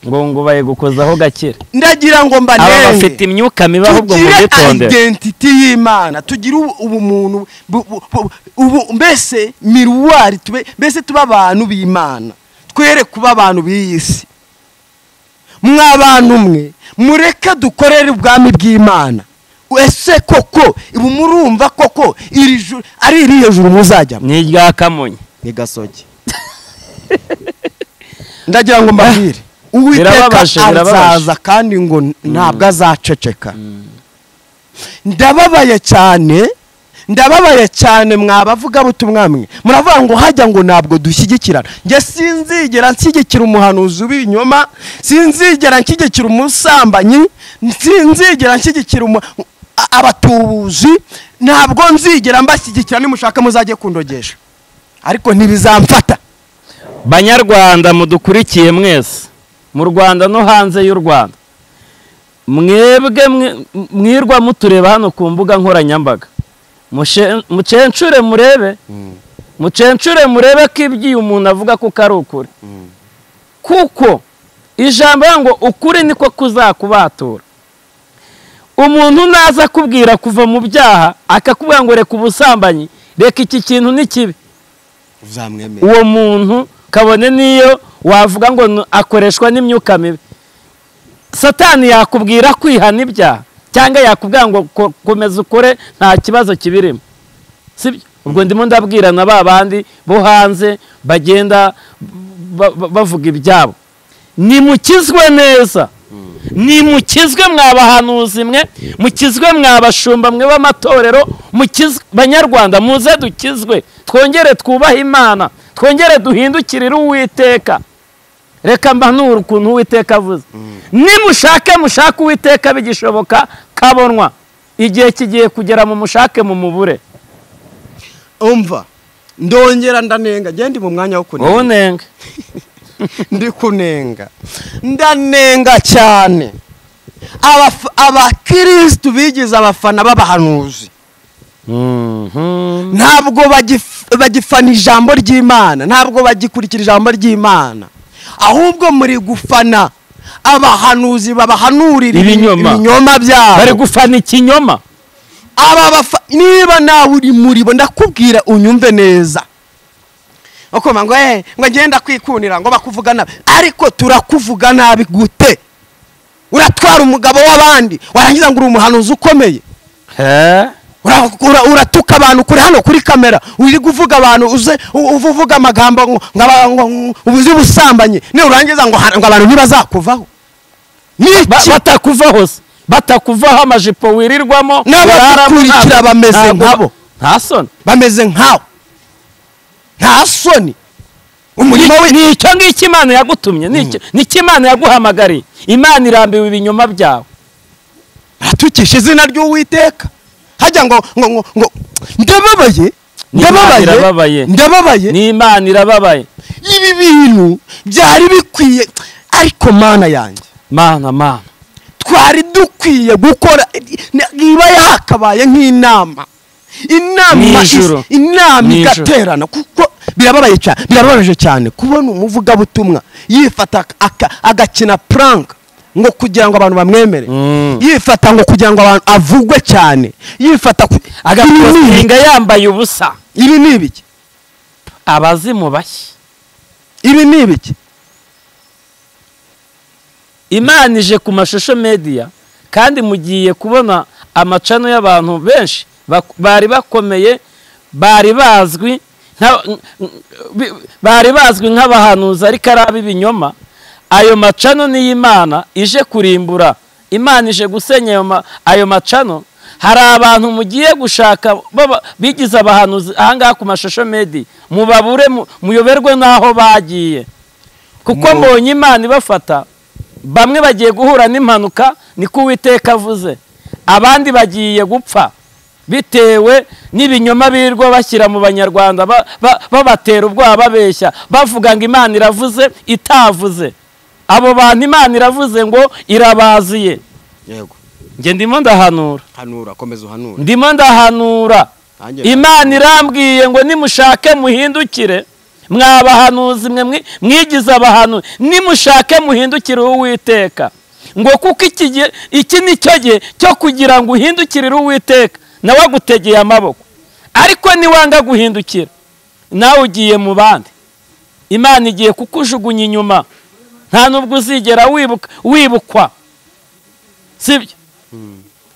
ngo ngo bayigukozaho gakira ndagira ngo aba mbanenge bafite imyuka mibi ahubwo mu tugire gitondera identity y'imana tugire ubu- ubumuntu bu- bu- bu- ubu- mbese miruwari tube mbese tube abantu b'imana twere kuba abantu b'iyi si mwa bantu mwe mureke dukorere ubwami bw'imana ese koko ubu murumva koko iri juru ari iri hejuru muzajyamo ni irya kamonyi ni gasogi ndagira ngo mbabwire uwiteka Birababaje, birababaje. azaza kandi ngo ntabwo azaceceka ndababaye cyane ndababaye cyane mwabavugabutumwa mwe muravuga ngo hajya ngo ntabwo dushyigikirana njye sinzigera nshyigikira umuhanuzi w'ibinyoma sinzigera nshyigikira umusambanyi sinzigera nshyigikira umu- a- abatubuzi ntabwo nzigera mbashyigikira nimushaka muzajye kundogesha ariko ntibizamfata banyarwanda mudukurikiye mwese mu rwanda no hanze y'u rwanda mwebwe mwe- mwirwa mutureba hano ku mbuga nkoranyambaga Mushe- mucenshure murebe mucenshure murebe ko ibyo umuntu avuga kuko ari ukuri kuko ijambo rivuga ngo ukuri niko kuzakubatura umuntu naza akubwira kuva mu byaha akakubwira ngo reka ubusambanyi reka iki kintu ni kibi uzamwemera uwo muntu kabone n'iyo wavuga ngo n- akoreshwa n'imyuka mibi satani yakubwira kwihana ibyaha cyangwa yakubwira ngo ko- komeza ukore nta kibazo kibirimo sibyo ubwo ndimo ndabwira na ba bandi bo hanze bagenda ba- ba- bavuga ibyabo nimukizwe neza nimukizwe mwa bahanuzi mwe mukizwe mwa bashumba mwe b'amatorero mukizwe banyarwanda muze dukizwe twongere twubahe imana twongere duhindukirire uwiteka reka mbanura ukuntu uwiteka avuze nimushake mushake uwiteka bigishoboka kabonwa igihe kigiye kugera mu mushake mu mubure umva ndongera ndanenga ngende mu mwanya wo kunenga wowe unenge ndi kunenga ndanenga cyane Abaf- abakirisitu bigize abafana b'abahanuzi ntabwo bagif- bagifana ijambo ry'imana ntabwo bagikurikira ijambo ry'imana ahubwo muri gufana abahanuzi babahanurira Ibinyoma. ibinyoma byabo bari gufana ikinyoma aba bafa niba nawe uri muri bo ndakubwira unyumve neza bakoma ngo eh ngo ngenda kwikunira ngo bakuvuga nabi ariko turakuvuga nabi gute uratwara umugabo w'abandi warangiza ngo uri umuhanuzi ukomeye Ura- ura- uratuka abantu kuri hano kuri kamera uri guvuga abantu uze u- uva uvuga amagambo ngo ngo aba- ngo- ngo ubuze ubusambanyi niba urangiza ngo ha- ngo abantu ntibazakuvaho Ba- niki batakuvaho se batakuvaho amajipo wirirwamo N'abagukurikira uraramo, bameze ntabwo- nkabo. nta soni bameze nkawe nta soni umurimo we ni icyo ngicyo imana yagutumye ni icyo- ni icyo imana yaguhamagariye imana irambiwe ibinyoma byawe atukisha izina ry'uwiteka hajya ngo ngo ngo ngo ndababaye Ni Imana ndababaye irababaye. ndababaye ni imana irababaye ibi bintu byari bikwiye ariko mana yanjye mana mana twari dukwiye gukora iba yakabaye nk'inama inama is- Nijoro. inama Nijoro. igaterana kuko birababaye cyane birababaje cyane kubona umuvugabutumwa yifata ak- aka- agakina prank ngo kugira ngo abantu bamwemere yifata ngo kugira ngo abantu avugwe cyane yifata ku- Ibi ni ibiki? agapostinga yambaye ubusa ibi ni ibiki abazimu bashya ibi ni ibiki imana ije ku mashusho mediya kandi mugiye kubona amacano y'abantu benshi bak- bari bakomeye bari bazwi nka- n- n- bi- bari bazwi nk'abahanuzi ariko ari ab'ibinyoma ayo macano y'imana ije kurimbura imana ije gusenya ayo ma- ayo macano hari abantu mugiye gushaka baba- bigize abahanuzi ahangaha ku mashusho medi mubabure mu- muyoberwe n'aho bagiye kuko mbonye imana ibafata bamwe bagiye guhura n'impanuka niko uwiteka avuze abandi bagiye gupfa bitewe n'ibinyoma birwa bashyira mu banyarwanda ba- ba- babatera ubwoba babeshya bavuga ngo imana iravuze itavuze abo bantu imana iravuze ngo irabaziye yego njye ndimo ndahanura hanura komeza uhanura ndimo ndahanura Nanjye imana irambwiye ngo nimushake muhindukire mwabahanuzi mwe mwi- mwigize abahanuzi nimushake muhindukire uwiteka ngo kuko iki gihe- iki ni cyo gihe cyo kugira ngo uhindukirire uwiteka nawe agutegeye amaboko ariko niwanga guhindukira nawe ugiye mu bandi imana igiye kukujugunya inyuma nta nubwo uzigera wibuka- wibukwa sibyo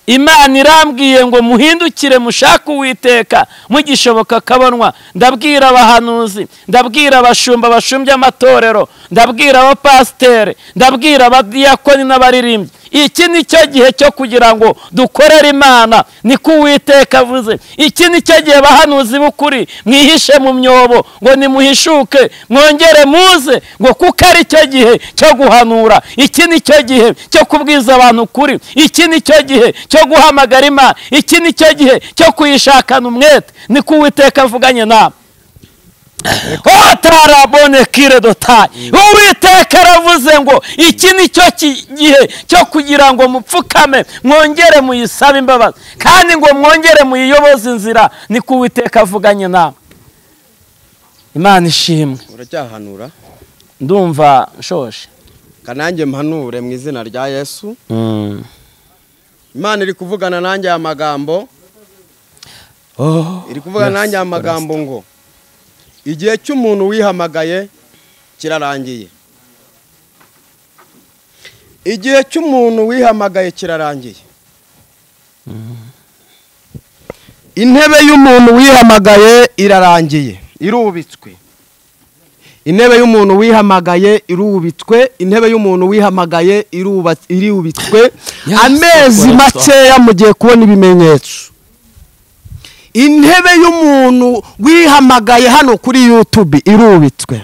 imana irambwiye ngo muhindukire mushake uwiteka mugishoboka akabonwa ndabwira abahanuzi ndabwira abashumba bashumbya amatorero ndabwira abapasiteri ndabwira abadiyakoni n'abaririmbyi iki ni cyo gihe cyo kugira ngo dukorere imana niko uwiteka avuze iki ni cyo gihe abahanuzi b'ukuri mwihishe mu myobo ngo nimuhishuke mwongere muze ngo kuko ari cyo gihe cyo guhanura iki ni cyo gihe cyo kubwiza abantu ukuri iki ni cyo gihe cyo guhamagara imana iki ni cyo gihe cyo kuyishakana umwete niko uwiteka avuganye nawe otarabonekire dotayi uwiteka aravuze ngo iki ni cyo ki- gihe cyo kugira ngo mupfukame mwongere muyisabe imbabazi kandi ngo mwongere muyiyoboze inzira niko uwiteka avuganye nawe imana ishimwe uracyahanura ndumva nshoje kanange mpanure mu izina rya yesu imana iri kuvugana nanjye aya magambo iri kuvugana nanjye aya magambo ngo igihe cy'umuntu wihamagaye kirarangiye igihe cy'umuntu wihamagaye kirarangiye intebe y'umuntu wihamagaye irarangiye irubitswe intebe y'umuntu wihamagaye irubitswe intebe y'umuntu wihamagaye iruba- irubitswe amezi makeya mugiye kubona ibimenyetso intebe y'umuntu wihamagaye hano kuri yutube irubitswe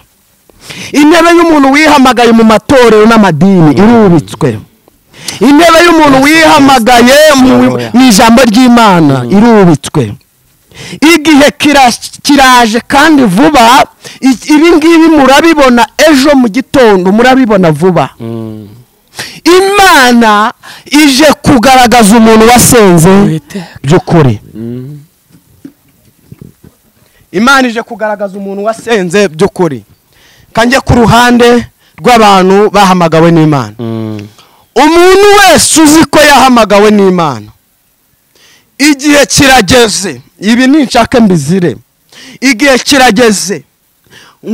intebe y'umuntu wihamagaye mu matorero n'amadini irubitswe intebe y'umuntu wihamagaye mu- mu ijambo ry'imana irubitswe igihe kira- kiraje kandi vuba I- ibi ngibi murabibona ejo mu gitondo murabibona vuba imana ije kugaragaza umuntu wasenze by'ukuri imana ije kugaragaza umuntu wasenze by'ukuri kanjye ku ruhande rw'abantu bahamagawe n'imana umuntu wese uzi ko yahamagawe n'imana igihe kirageze ibi ninshaka mbizire igihe kirageze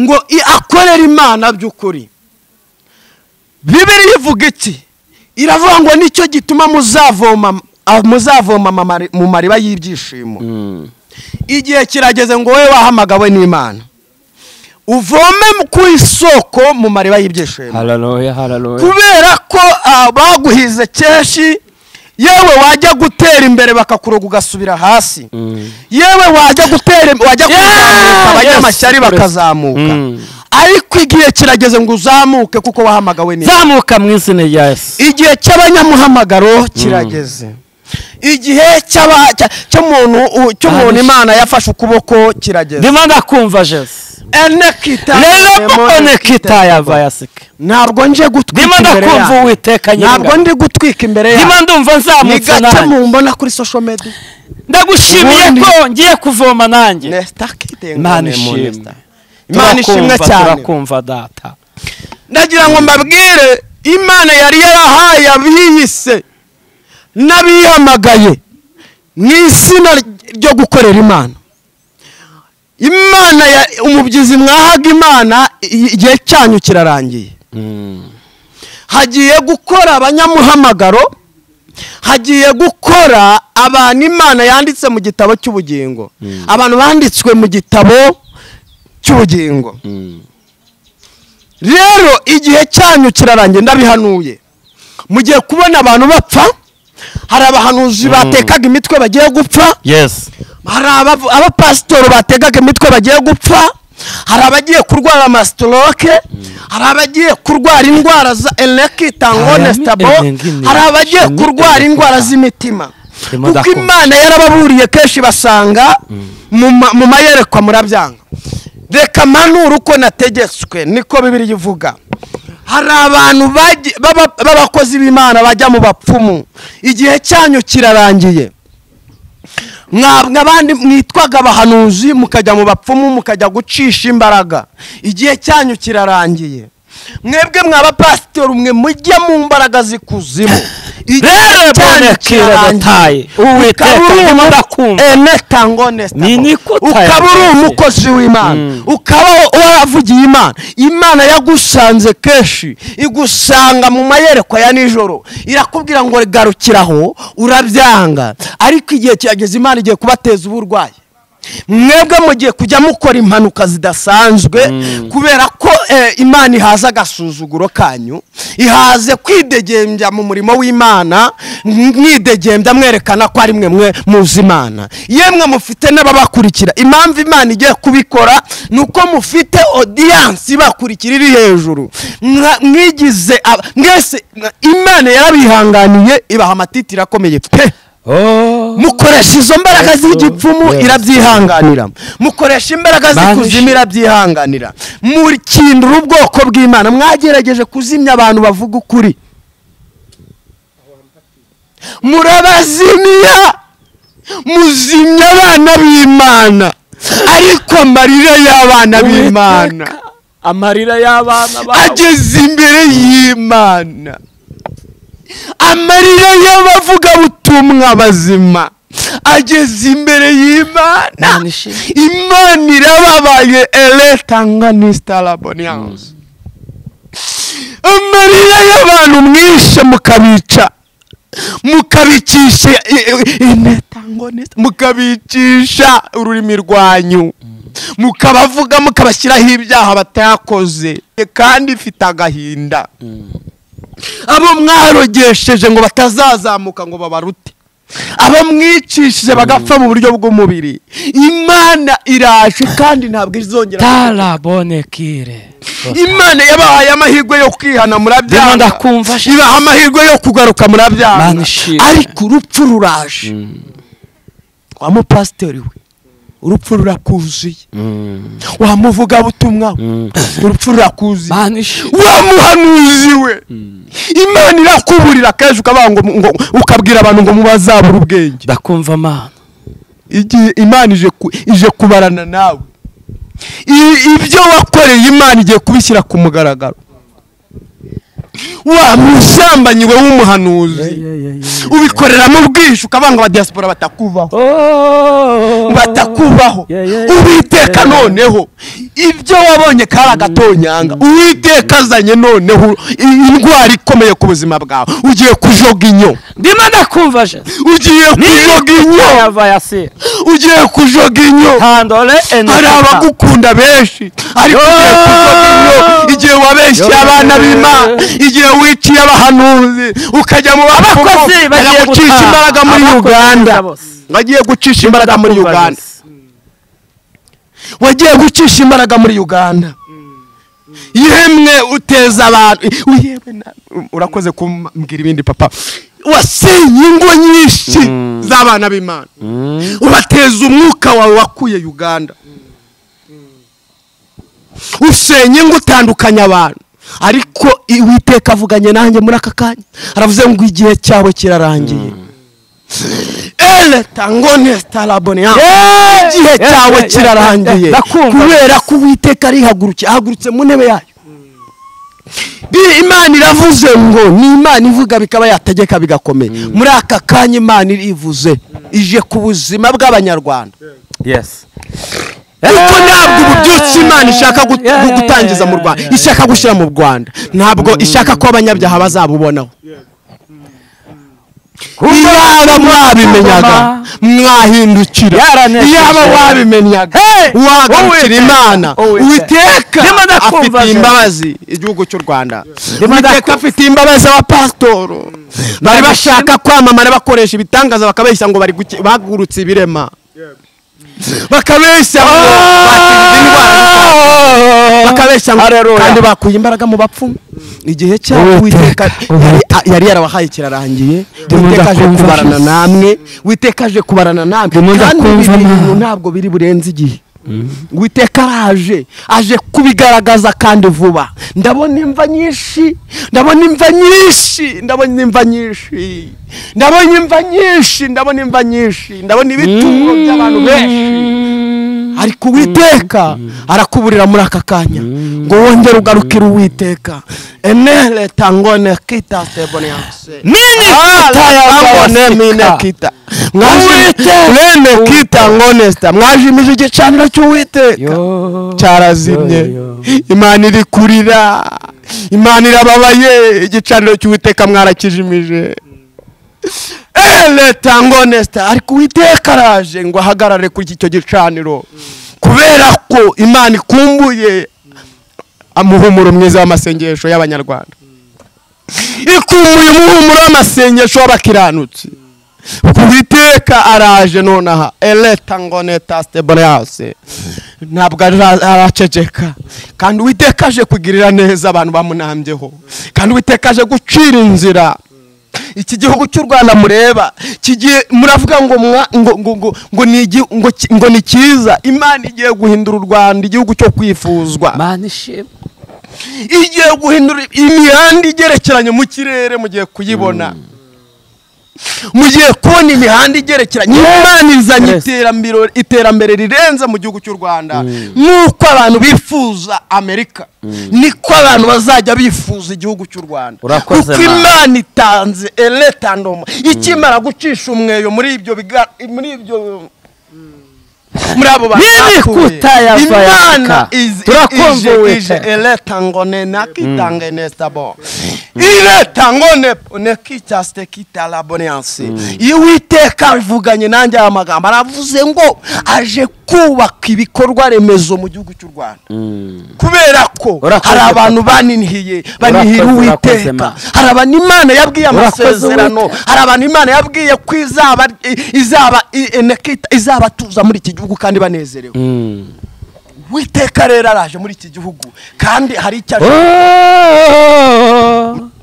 ngo i- akorere imana by'ukuri bibiri ivuga iki iravuga ngo nicyo gituma muzavoma ah, muzavoma amamari- mu mariba y'ibyishimo igihe kirageze ngo wowe wahamagawe n'imana uvome mu- ku isoko mu mariba y'ibyishimo hararoya hararoya kubera ko ah, baguhize keshi yewe wajya gutera imbere bakakuroga ugasubira hasi yewe wajya gutera im- wajya kuzamuka abanyamashyari bakazamuka ariko igihe kirageze ngo uzamuke kuko wahamagawe n'imana zamuka mu izina rya yesu igihe cy'abanyamuhamagaro kirageze igihe cy'aba- cya- cy'umuntu u- cy'umuntu imana yafashe ukuboko kirageze ndimo ndakumva jesu ene kita rero mbone kitaya vayasike ntabwo nje ndimo gutwika imbere ndakumva yawe uwiteka ntabwo nyir'ingabo ndi gutwika imbere ndimo yawe ndumva ni nzamutse gake nanjye mumbona kuri social media ndagushimiye Ubundi- ko ngiye kuvoma nanjye Nesta kite ngo Imana ni mu ishimwe. Nesta. imana ishimwe Turakumva, cyane turakumva data ndagira ngo mbabwire imana yari yarahaye abiyise n'abihamagaye mu izina ryo gukorera imana imana ya umubyizi mwahaga imana i- igihe cyanyu kirarangiye hagiye gukora abanyamuhamagaro hagiye gukora abantu imana yanditse mu gitabo cy'ubugingo abantu banditswe mu gitabo cy'ubugingo rero igihe cyanyu kirarangiye ndabihanuye mugiye kubona abantu bapfa hari abahanuzi batekaga imitwe bagiye gupfa yes hari abavu- abapasitori bategaga imitwe bagiye gupfa hari abagiye kurwara amasitoroke hari abagiye kurwara indwara za elegitangone Hari sitabo ami- enengine. hari abagiye kurwara indwara z'imitima kuko imana yarababuriye kenshi basanga mu ma- mu mayerekwa murabyanga reka mpanura uko nategetswe niko bibiri ivuga hari abantu bagiye- b'aba- b'abakozi b'imana bajya mu bapfumu igihe cyanyu kirarangiye mwa- mw'abandi mwitwaga abahanuzi mukajya mu bapfumu mukajya gucisha imbaraga igihe cyanyu kirarangiye mwebwe mw'abapasitori mwe mujya mu mbaraga z'ikuzimu rero bonekero bataye uwiteka ndimo ndakumva Ni nikuta ukaba uri yagenze. umukozi w'imana ukaba waravugiye imana imana yagusanze kenshi igusanga mu mayerekwa ya nijoro irakubwira ngo garukiraho urabyanga ariko igihe kirageze imana igiye kubateza uburwayi mwebwe mugiye kujya mukora impanuka zidasanzwe kubera ko eh, imana ihaza agasuzuguro kanyu ihaze kwidegembya mu murimo w'imana mwidegembya mwerekana ko ari mwe mwe muzi imana yemwe mufite n'ababakurikira impamvu imana igiye kubikora ni uko mufite odiyanse ibakurikira iri hejuru Mwa- mwigize aba- mwese mwa- imana yarabihanganiye ibaha amatiti irakomeye pe mukoresha izo mbaraga z'igipfumu irabyihanganira mukoresha imbaraga z'ikuzimu irabyihanganira mukindura ubwoko bw'imana mwagerageje kuzimya abantu bavuga ukuri murabazimya muzimya abana b'imana ariko amarira y'abana b'imana amarira y'abana bawe ageze imbere y'imana amarira y'abavugabutumwa bazima ageze imbere y'imana imana irababaye eletanga nisitaraboniyanse amarira y'abantu mwishe mukabica mukabicisha inetango mukabicisha ururimi rwanyu mukabavuga mukabashyiraho ibyaha batakoze kandi ifite agahinda abo mwarogesheje ngo batazazamuka ngo babarute abo mwicishije bagapfa mu buryo bw'umubiri imana iraje kandi ntabwo izongera tarabonekire imana yabahaye amahirwe yo kwihana ndimo murabyanga ndakumva ibaha amahirwe yo kugaruka Mana murabyanga ishimwe. ariko urupfu ruraje wa mupasitori we urupfu rurakuzuye wa muvugabutumwa we urupfu rurakuzuye banishe wa muhanuzi we imana irakuburira kenshi ukavuga ngo ngo- ukabwira abantu ngo mubazabure ubwenge ndakumva mana igihe imana ije ku- ije kubarana nawe I- ibyo wakoreye imana igiye kubishyira ku mugaragaro wa musambanyi we w'umuhanuzi ubikoreramo ubwishyu ukavuga ngo abadiyasipora batakuvaho batakubaho uwiteka noneho ibyo wabonye kari agatonyanga uwiteka azanye noneho i- indwara ikomeye ku buzima bwawe ugiye kujoga inyo ndimo ndakumva je ugiye kujoga inyo yava yasira ugiye kujoga inyo handole hari enekita abagukunda benshi ariko ugiye kujoga inyo igihe wabeshye abana b'imana igihe wiciye abahanuzi ukajya mu bapfumu, abakozi bagiye bajya gucisha gutaha. imbaraga muri Abakozi uganda gusa bose. bagiye gucisha imbaraga muri Kumva uganda gusa. wagiye gucisha imbaraga muri uganda yemwe uteza abantu yemwe na- urakoze kumbwira ibindi papa wasenye ingo nyinshi z'abana b'imana ubateza umwuka wawe wakuye uganda usenya ngo utandukanye abantu ariko uwiteka avuganye nanjye muri aka kanya aravuze ngo igihe cyawe kirarangiye eleta ngo nesitarabone igihe cyawe kirarangiye ndakumva. kubera ko uwiteka arihagurutse ahagurutse mu ntebe yayo Bi- imana iravuze ngo ni imana ivuga bikaba yategeka bigakomera muri aka kanya imana irivuze ije ku buzima bw'abanyarwanda yes kuko ntabwo ubu byose imana ishaka gut- Yeah, yeah, gutangiza mu yeah, rwanda yeah, yeah. ishaka gushyira mu rwanda ntabwo ishaka ko abanyabyaha bazabubonaho iyaba mwabimenyaga mwahindukira Yaranesheje. iyaba wabimenyaga Hey! wahagurukira imana Uwiteka. uwiteka Ndimo ndakumva, afite Jose. imbabazi igihugu cy'u rwanda uwiteka afite imbabazi abapasitoro bari bashaka kwamamara bakoresha ibitangaza bakabeshya ngo bari guki- bagurutse ibirema bakabeshya ngo bakize indwara bakabeshya ngo kandi bakuye imbaraga mu bapfu igihe cyabo Uwiteka, uwiteka yari- Uwiteka. yari yarabahaye kirarangiye Ndimo uwiteka aje ndakumva, kubarana Jesus. namwe uwiteka aje kubarana namwe Ndimo kandi ibi ndakumva, bintu Mana. ntabwo biri burenze igihe uwiteka araje aje kubigaragaza kandi vuba ndabona imva nyinshi ndabona imva nyinshi ndabona imva nyinshi ndabona imva nyinshi ndabona imva nyinshi ndabona ibituro by'abantu benshi ariko uwiteka arakuburira muri aka kanya ngo wongere ugarukire uwiteka enere tangone kita seboniyase nini tayababone mine kita mwene kita ngonesta mwajimije igicaniro cy'uwiteka cyarazimye imana iri kurira imana irababaye igicaniro cy'uwiteka mwarakijimije leta ngonesta ariko uwiteka araje ngo ahagarare kuri icyo gicaniro kubera ko imana ikumbuye amuhumuro mwiza w'amasengesho y'abanyarwanda ikumbuye umuhumuro w'amasengesho w'abakiranutsi ku biteka araje nonaha eleta ngo neta siteboreyanse ntabwo ara- araceceka kandi uwiteka aje kugirira neza abantu bamunambyeho kandi uwiteka aje gucira inzira iki gihugu cy'u rwanda mureba kigiye muravuga ngo mwa- ngo ngo ngo ngo ni igi- ngo ki- ngo ni cyiza imana igiye guhindura u rwanda igihugu cyo kwifuzwa igiye guhindura imihanda igerekeranye mu kirere mugiye kuyibona mugiye kubona imihanda igerekeranye imana izanye iterambere iterambere rirenze mu gihugu cy'u rwanda nk'uko abantu bifuza amerika niko abantu bazajya bifuza igihugu cy'u rwanda Urakoze, kuko Mana. imana itanze eretandoma ikimara gucisha umweyo muri ibyo biga- muri ibyo muri abo bantu Nini bakuye. kutayavayaka. imana iz- Turakumva, ije- Uwiteka. ije eleta ngo ne nakitange nesabo ileta ngo ne- ne kitaste kitala bonyansi iyo uwiteka avuganye nanjye aya magambo aravuze ngo aje kubaka ibikorwa remezo mu gihugu cy'u rwanda kubera ko Urakoze, hari abantu baninihiye banihira Urakoze, urakoze, uwiteka ma. hari abantu imana yabwiye Urakoze, amasezerano Uwiteka. hari abantu imana yabwiye ko izaba izaba i- enekita- izabatuza muri iki gihugu kandi banezerewe witeka rero araje muri iki gihugu kandi hari icyo aje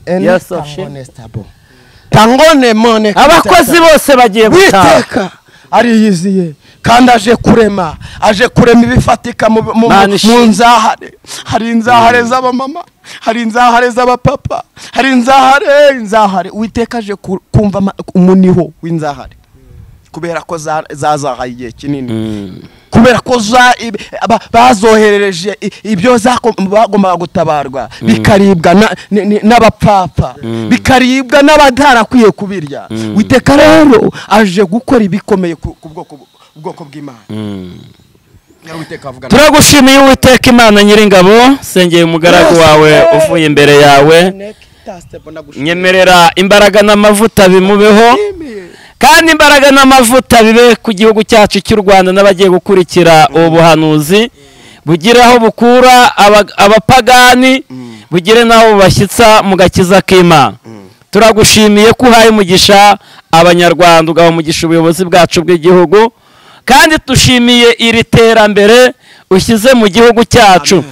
Yes, of shit. tangonesitabo tangone mone abakozi bose bagiye gutaha witeka ariyiziye kandi aje kurema aje kurema ibifatika mu, mu, Mana mu, mu ishimwe. nzahare hari inzahare z'abamama hari inzahare z'abapapa hari inzahare inzahare witeka aje ku- kumva ama- umuniho w'inzahare kubera ko za- zazahaye igihe kinini kubera ko za- ib- ba- bazoherereje i- ibyo zako- bagombaga gutabarwa bikaribwa na- ni- ni- n'abapapa bikaribwa n'abatarakwiye kubirya witeka rero aje gukora ibikomeye ku ku bwoko bu- ubwoko bw'imana Nyari Uwiteka avuga na- turagushimiye uwiteka imana nyiringabo sengeye umugaragu wawe uvuye imbere yawe nyemerera imbaraga n'amavuta bimubeho kandi imbaraga n'amavuta bibe ku gihugu cyacu cy'u rwanda n'abagiye gukurikira ubu buhanuzi bugire aho bukura aba- abapagani bugire n'aho bubashyitsa mu gakiza k'imana turagushimiye ko uhaye umugisha abanyarwanda ugaha umugisha ubuyobozi bwacu bw'igihugu kandi dushimiye iri terambere ushyize mu gihugu cyacu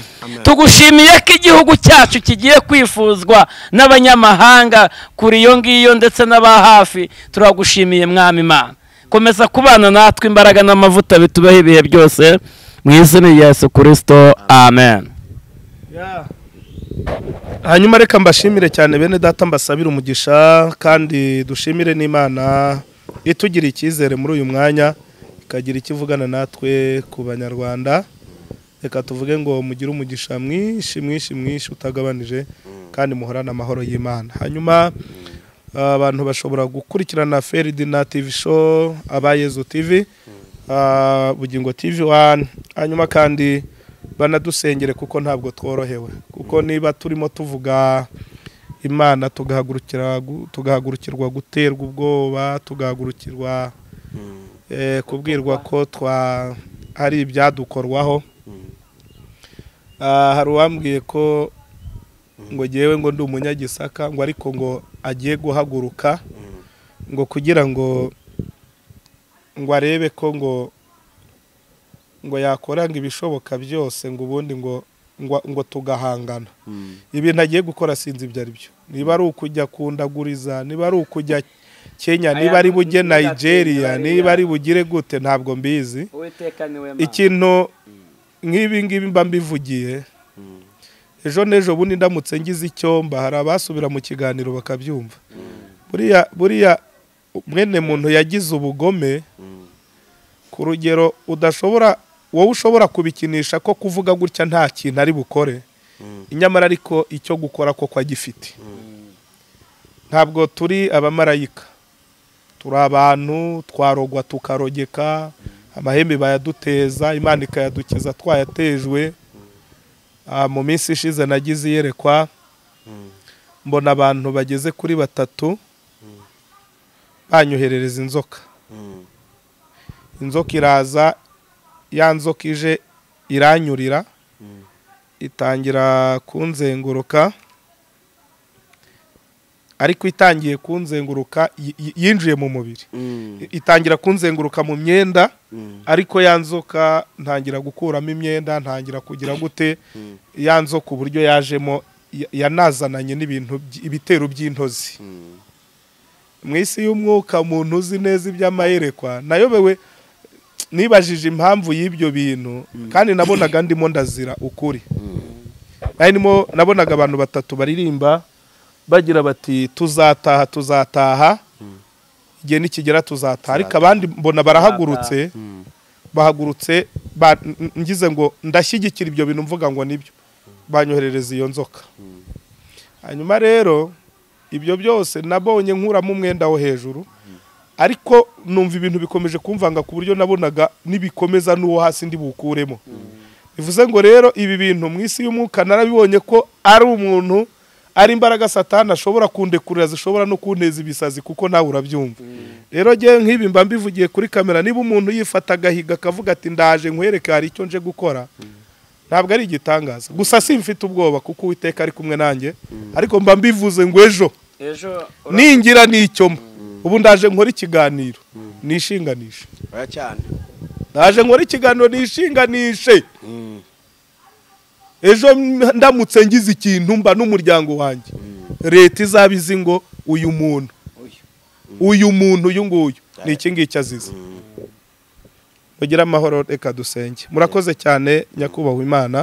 tugushimiye ko igihugu cyacu kigiye kwifuzwa n'abanyamahanga kuri iyo ngiyo ndetse n'aba hafi turagushimiye mwami imana komeza kubana natwe imbaraga n'amavuta bitubaho ibihe byose mu izina rya yesu kirisito amen hanyuma reka mbashimire cyane bene data mbasabire umugisha kandi dushimire n'imana itugiriye icyizere muri uyu mwanya ikagira icyo ivugana natwe ku banyarwanda reka tuvuge ngo mugire umugisha mwinshi mwinshi mwinshi utagabanije kandi muhorane amahoro y'imana hanyuma abantu bashobora gukurikirana feridina tv show abayezu tv ah, bugingo tv wani hanyuma kandi banadusengere kuko ntabwo tworohewe kuko niba turimo tuvuga imana tugahagurukira gu- tugahagurukirwa guterwa ubwoba tugahagurukirwa eh, kubwirwa ko twa hari ibyadukorwaho Ah, hari uwambwiye ko ngo ngewe ngo ndi umunyagisaka ngo ariko ngo agiye guhaguruka ngo kugira ngo ngo arebe ko ngo ngo yakoranga ibishoboka byose ngo ubundi ngo ngo ngo tugahangana ibintu agiye gukora sinzi ibyo ari byo niba ari ukujya kundaguriza niba ari ukujya kenya niba ari bujye nigeria niba ari bugire gute ntabwo mbizi ikintu nk'ibi ngibi mba mbivugiye ejo n'ejo bundi ndamutse ngize icyomba hari abasubira mu kiganiro bakabyumva buriya buriya mwene muntu yagize ubugome ku rugero udashobora wowe ushobora kubikinisha ko kuvuga gutya nta kintu ari bukore nyamara ariko icyo gukora koko agifite ntabwo turi abamarayika turi abantu twarogwa tukarogeka amahembe bayaduteza imana ikayadukiza twayatejwe mu minsi ishize nagize iyerekwa mbona abantu bageze kuri batatu banyoherereza inzoka inzoka iraza ya nzoka ije iranyurira itangira kunzenguruka ariko itangiye kunzenguruka yi- yinjiye mu mubiri itangira kunzenguruka mu myenda ariko ya nzoka ntangira gukuramo imyenda ntangira kugira gute ya nzoka uburyo yajemo ya- yanazananye n'ibintu by- ibitero by'intozi mu isi y'umwuka umuntu uzi neza iby'amayerekwa nayobewe nibajije impamvu y'ibyo bintu kandi nabonaga ndimo ndazira ukuri Nari ndimo- nabonaga abantu batatu baririmba bagira bati tuzataha tuzataha igihe nikigera tuzataha ariko abandi mbona barahagurutse bahagurutse ba- n- ngize ngo ndashyigikira ibyo bintu mvuga ngo nibyo banyoherereza iyo nzoka hanyuma rero ibyo byose nabonye nkuramo umwenda wo hejuru ariko numva ibintu bikomeje kumvanga ku buryo nabonaga nibikomeza n'uwo hasi ndi bukuremo bivuze ngo rero ibi bintu mu isi y'umwuka narabibonye ko ari umuntu ari imbaraga satani ashobora kundekurira zishobora no kunteza ibisazi kuko nawe urabyumva rero ngewe nk'ibi mba mbivugiye kuri kamera niba umuntu yifata agahiga akavuga ati ndaje nkwereke hari icyo nje gukora ntabwo ari igitangaza gusa simfite ubwoba kuko uwiteka ari kumwe nanjye ariko mba mbivuze ngo ejo ningira nicyomo ubu ndaje nkora ikiganiro nishinganishe ndaje nkora ikiganiro nishinganishe ejo m- ndamutse ngize ikintu mba n'umuryango wanjye leta izaba izi ngo uyu muntu uyu muntu uyu nguyu ni iki ngiki azize mugire amahoro reka dusenge murakoze cyane nyakubahwa imana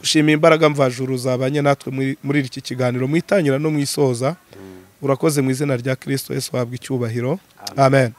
dushimiye imbaraga mvajuru zabanye natwe muri- muri iki kiganiro mu itangira no mu isoza urakoze mu izina rya kirisito yesu wahabwa icyubahiro amen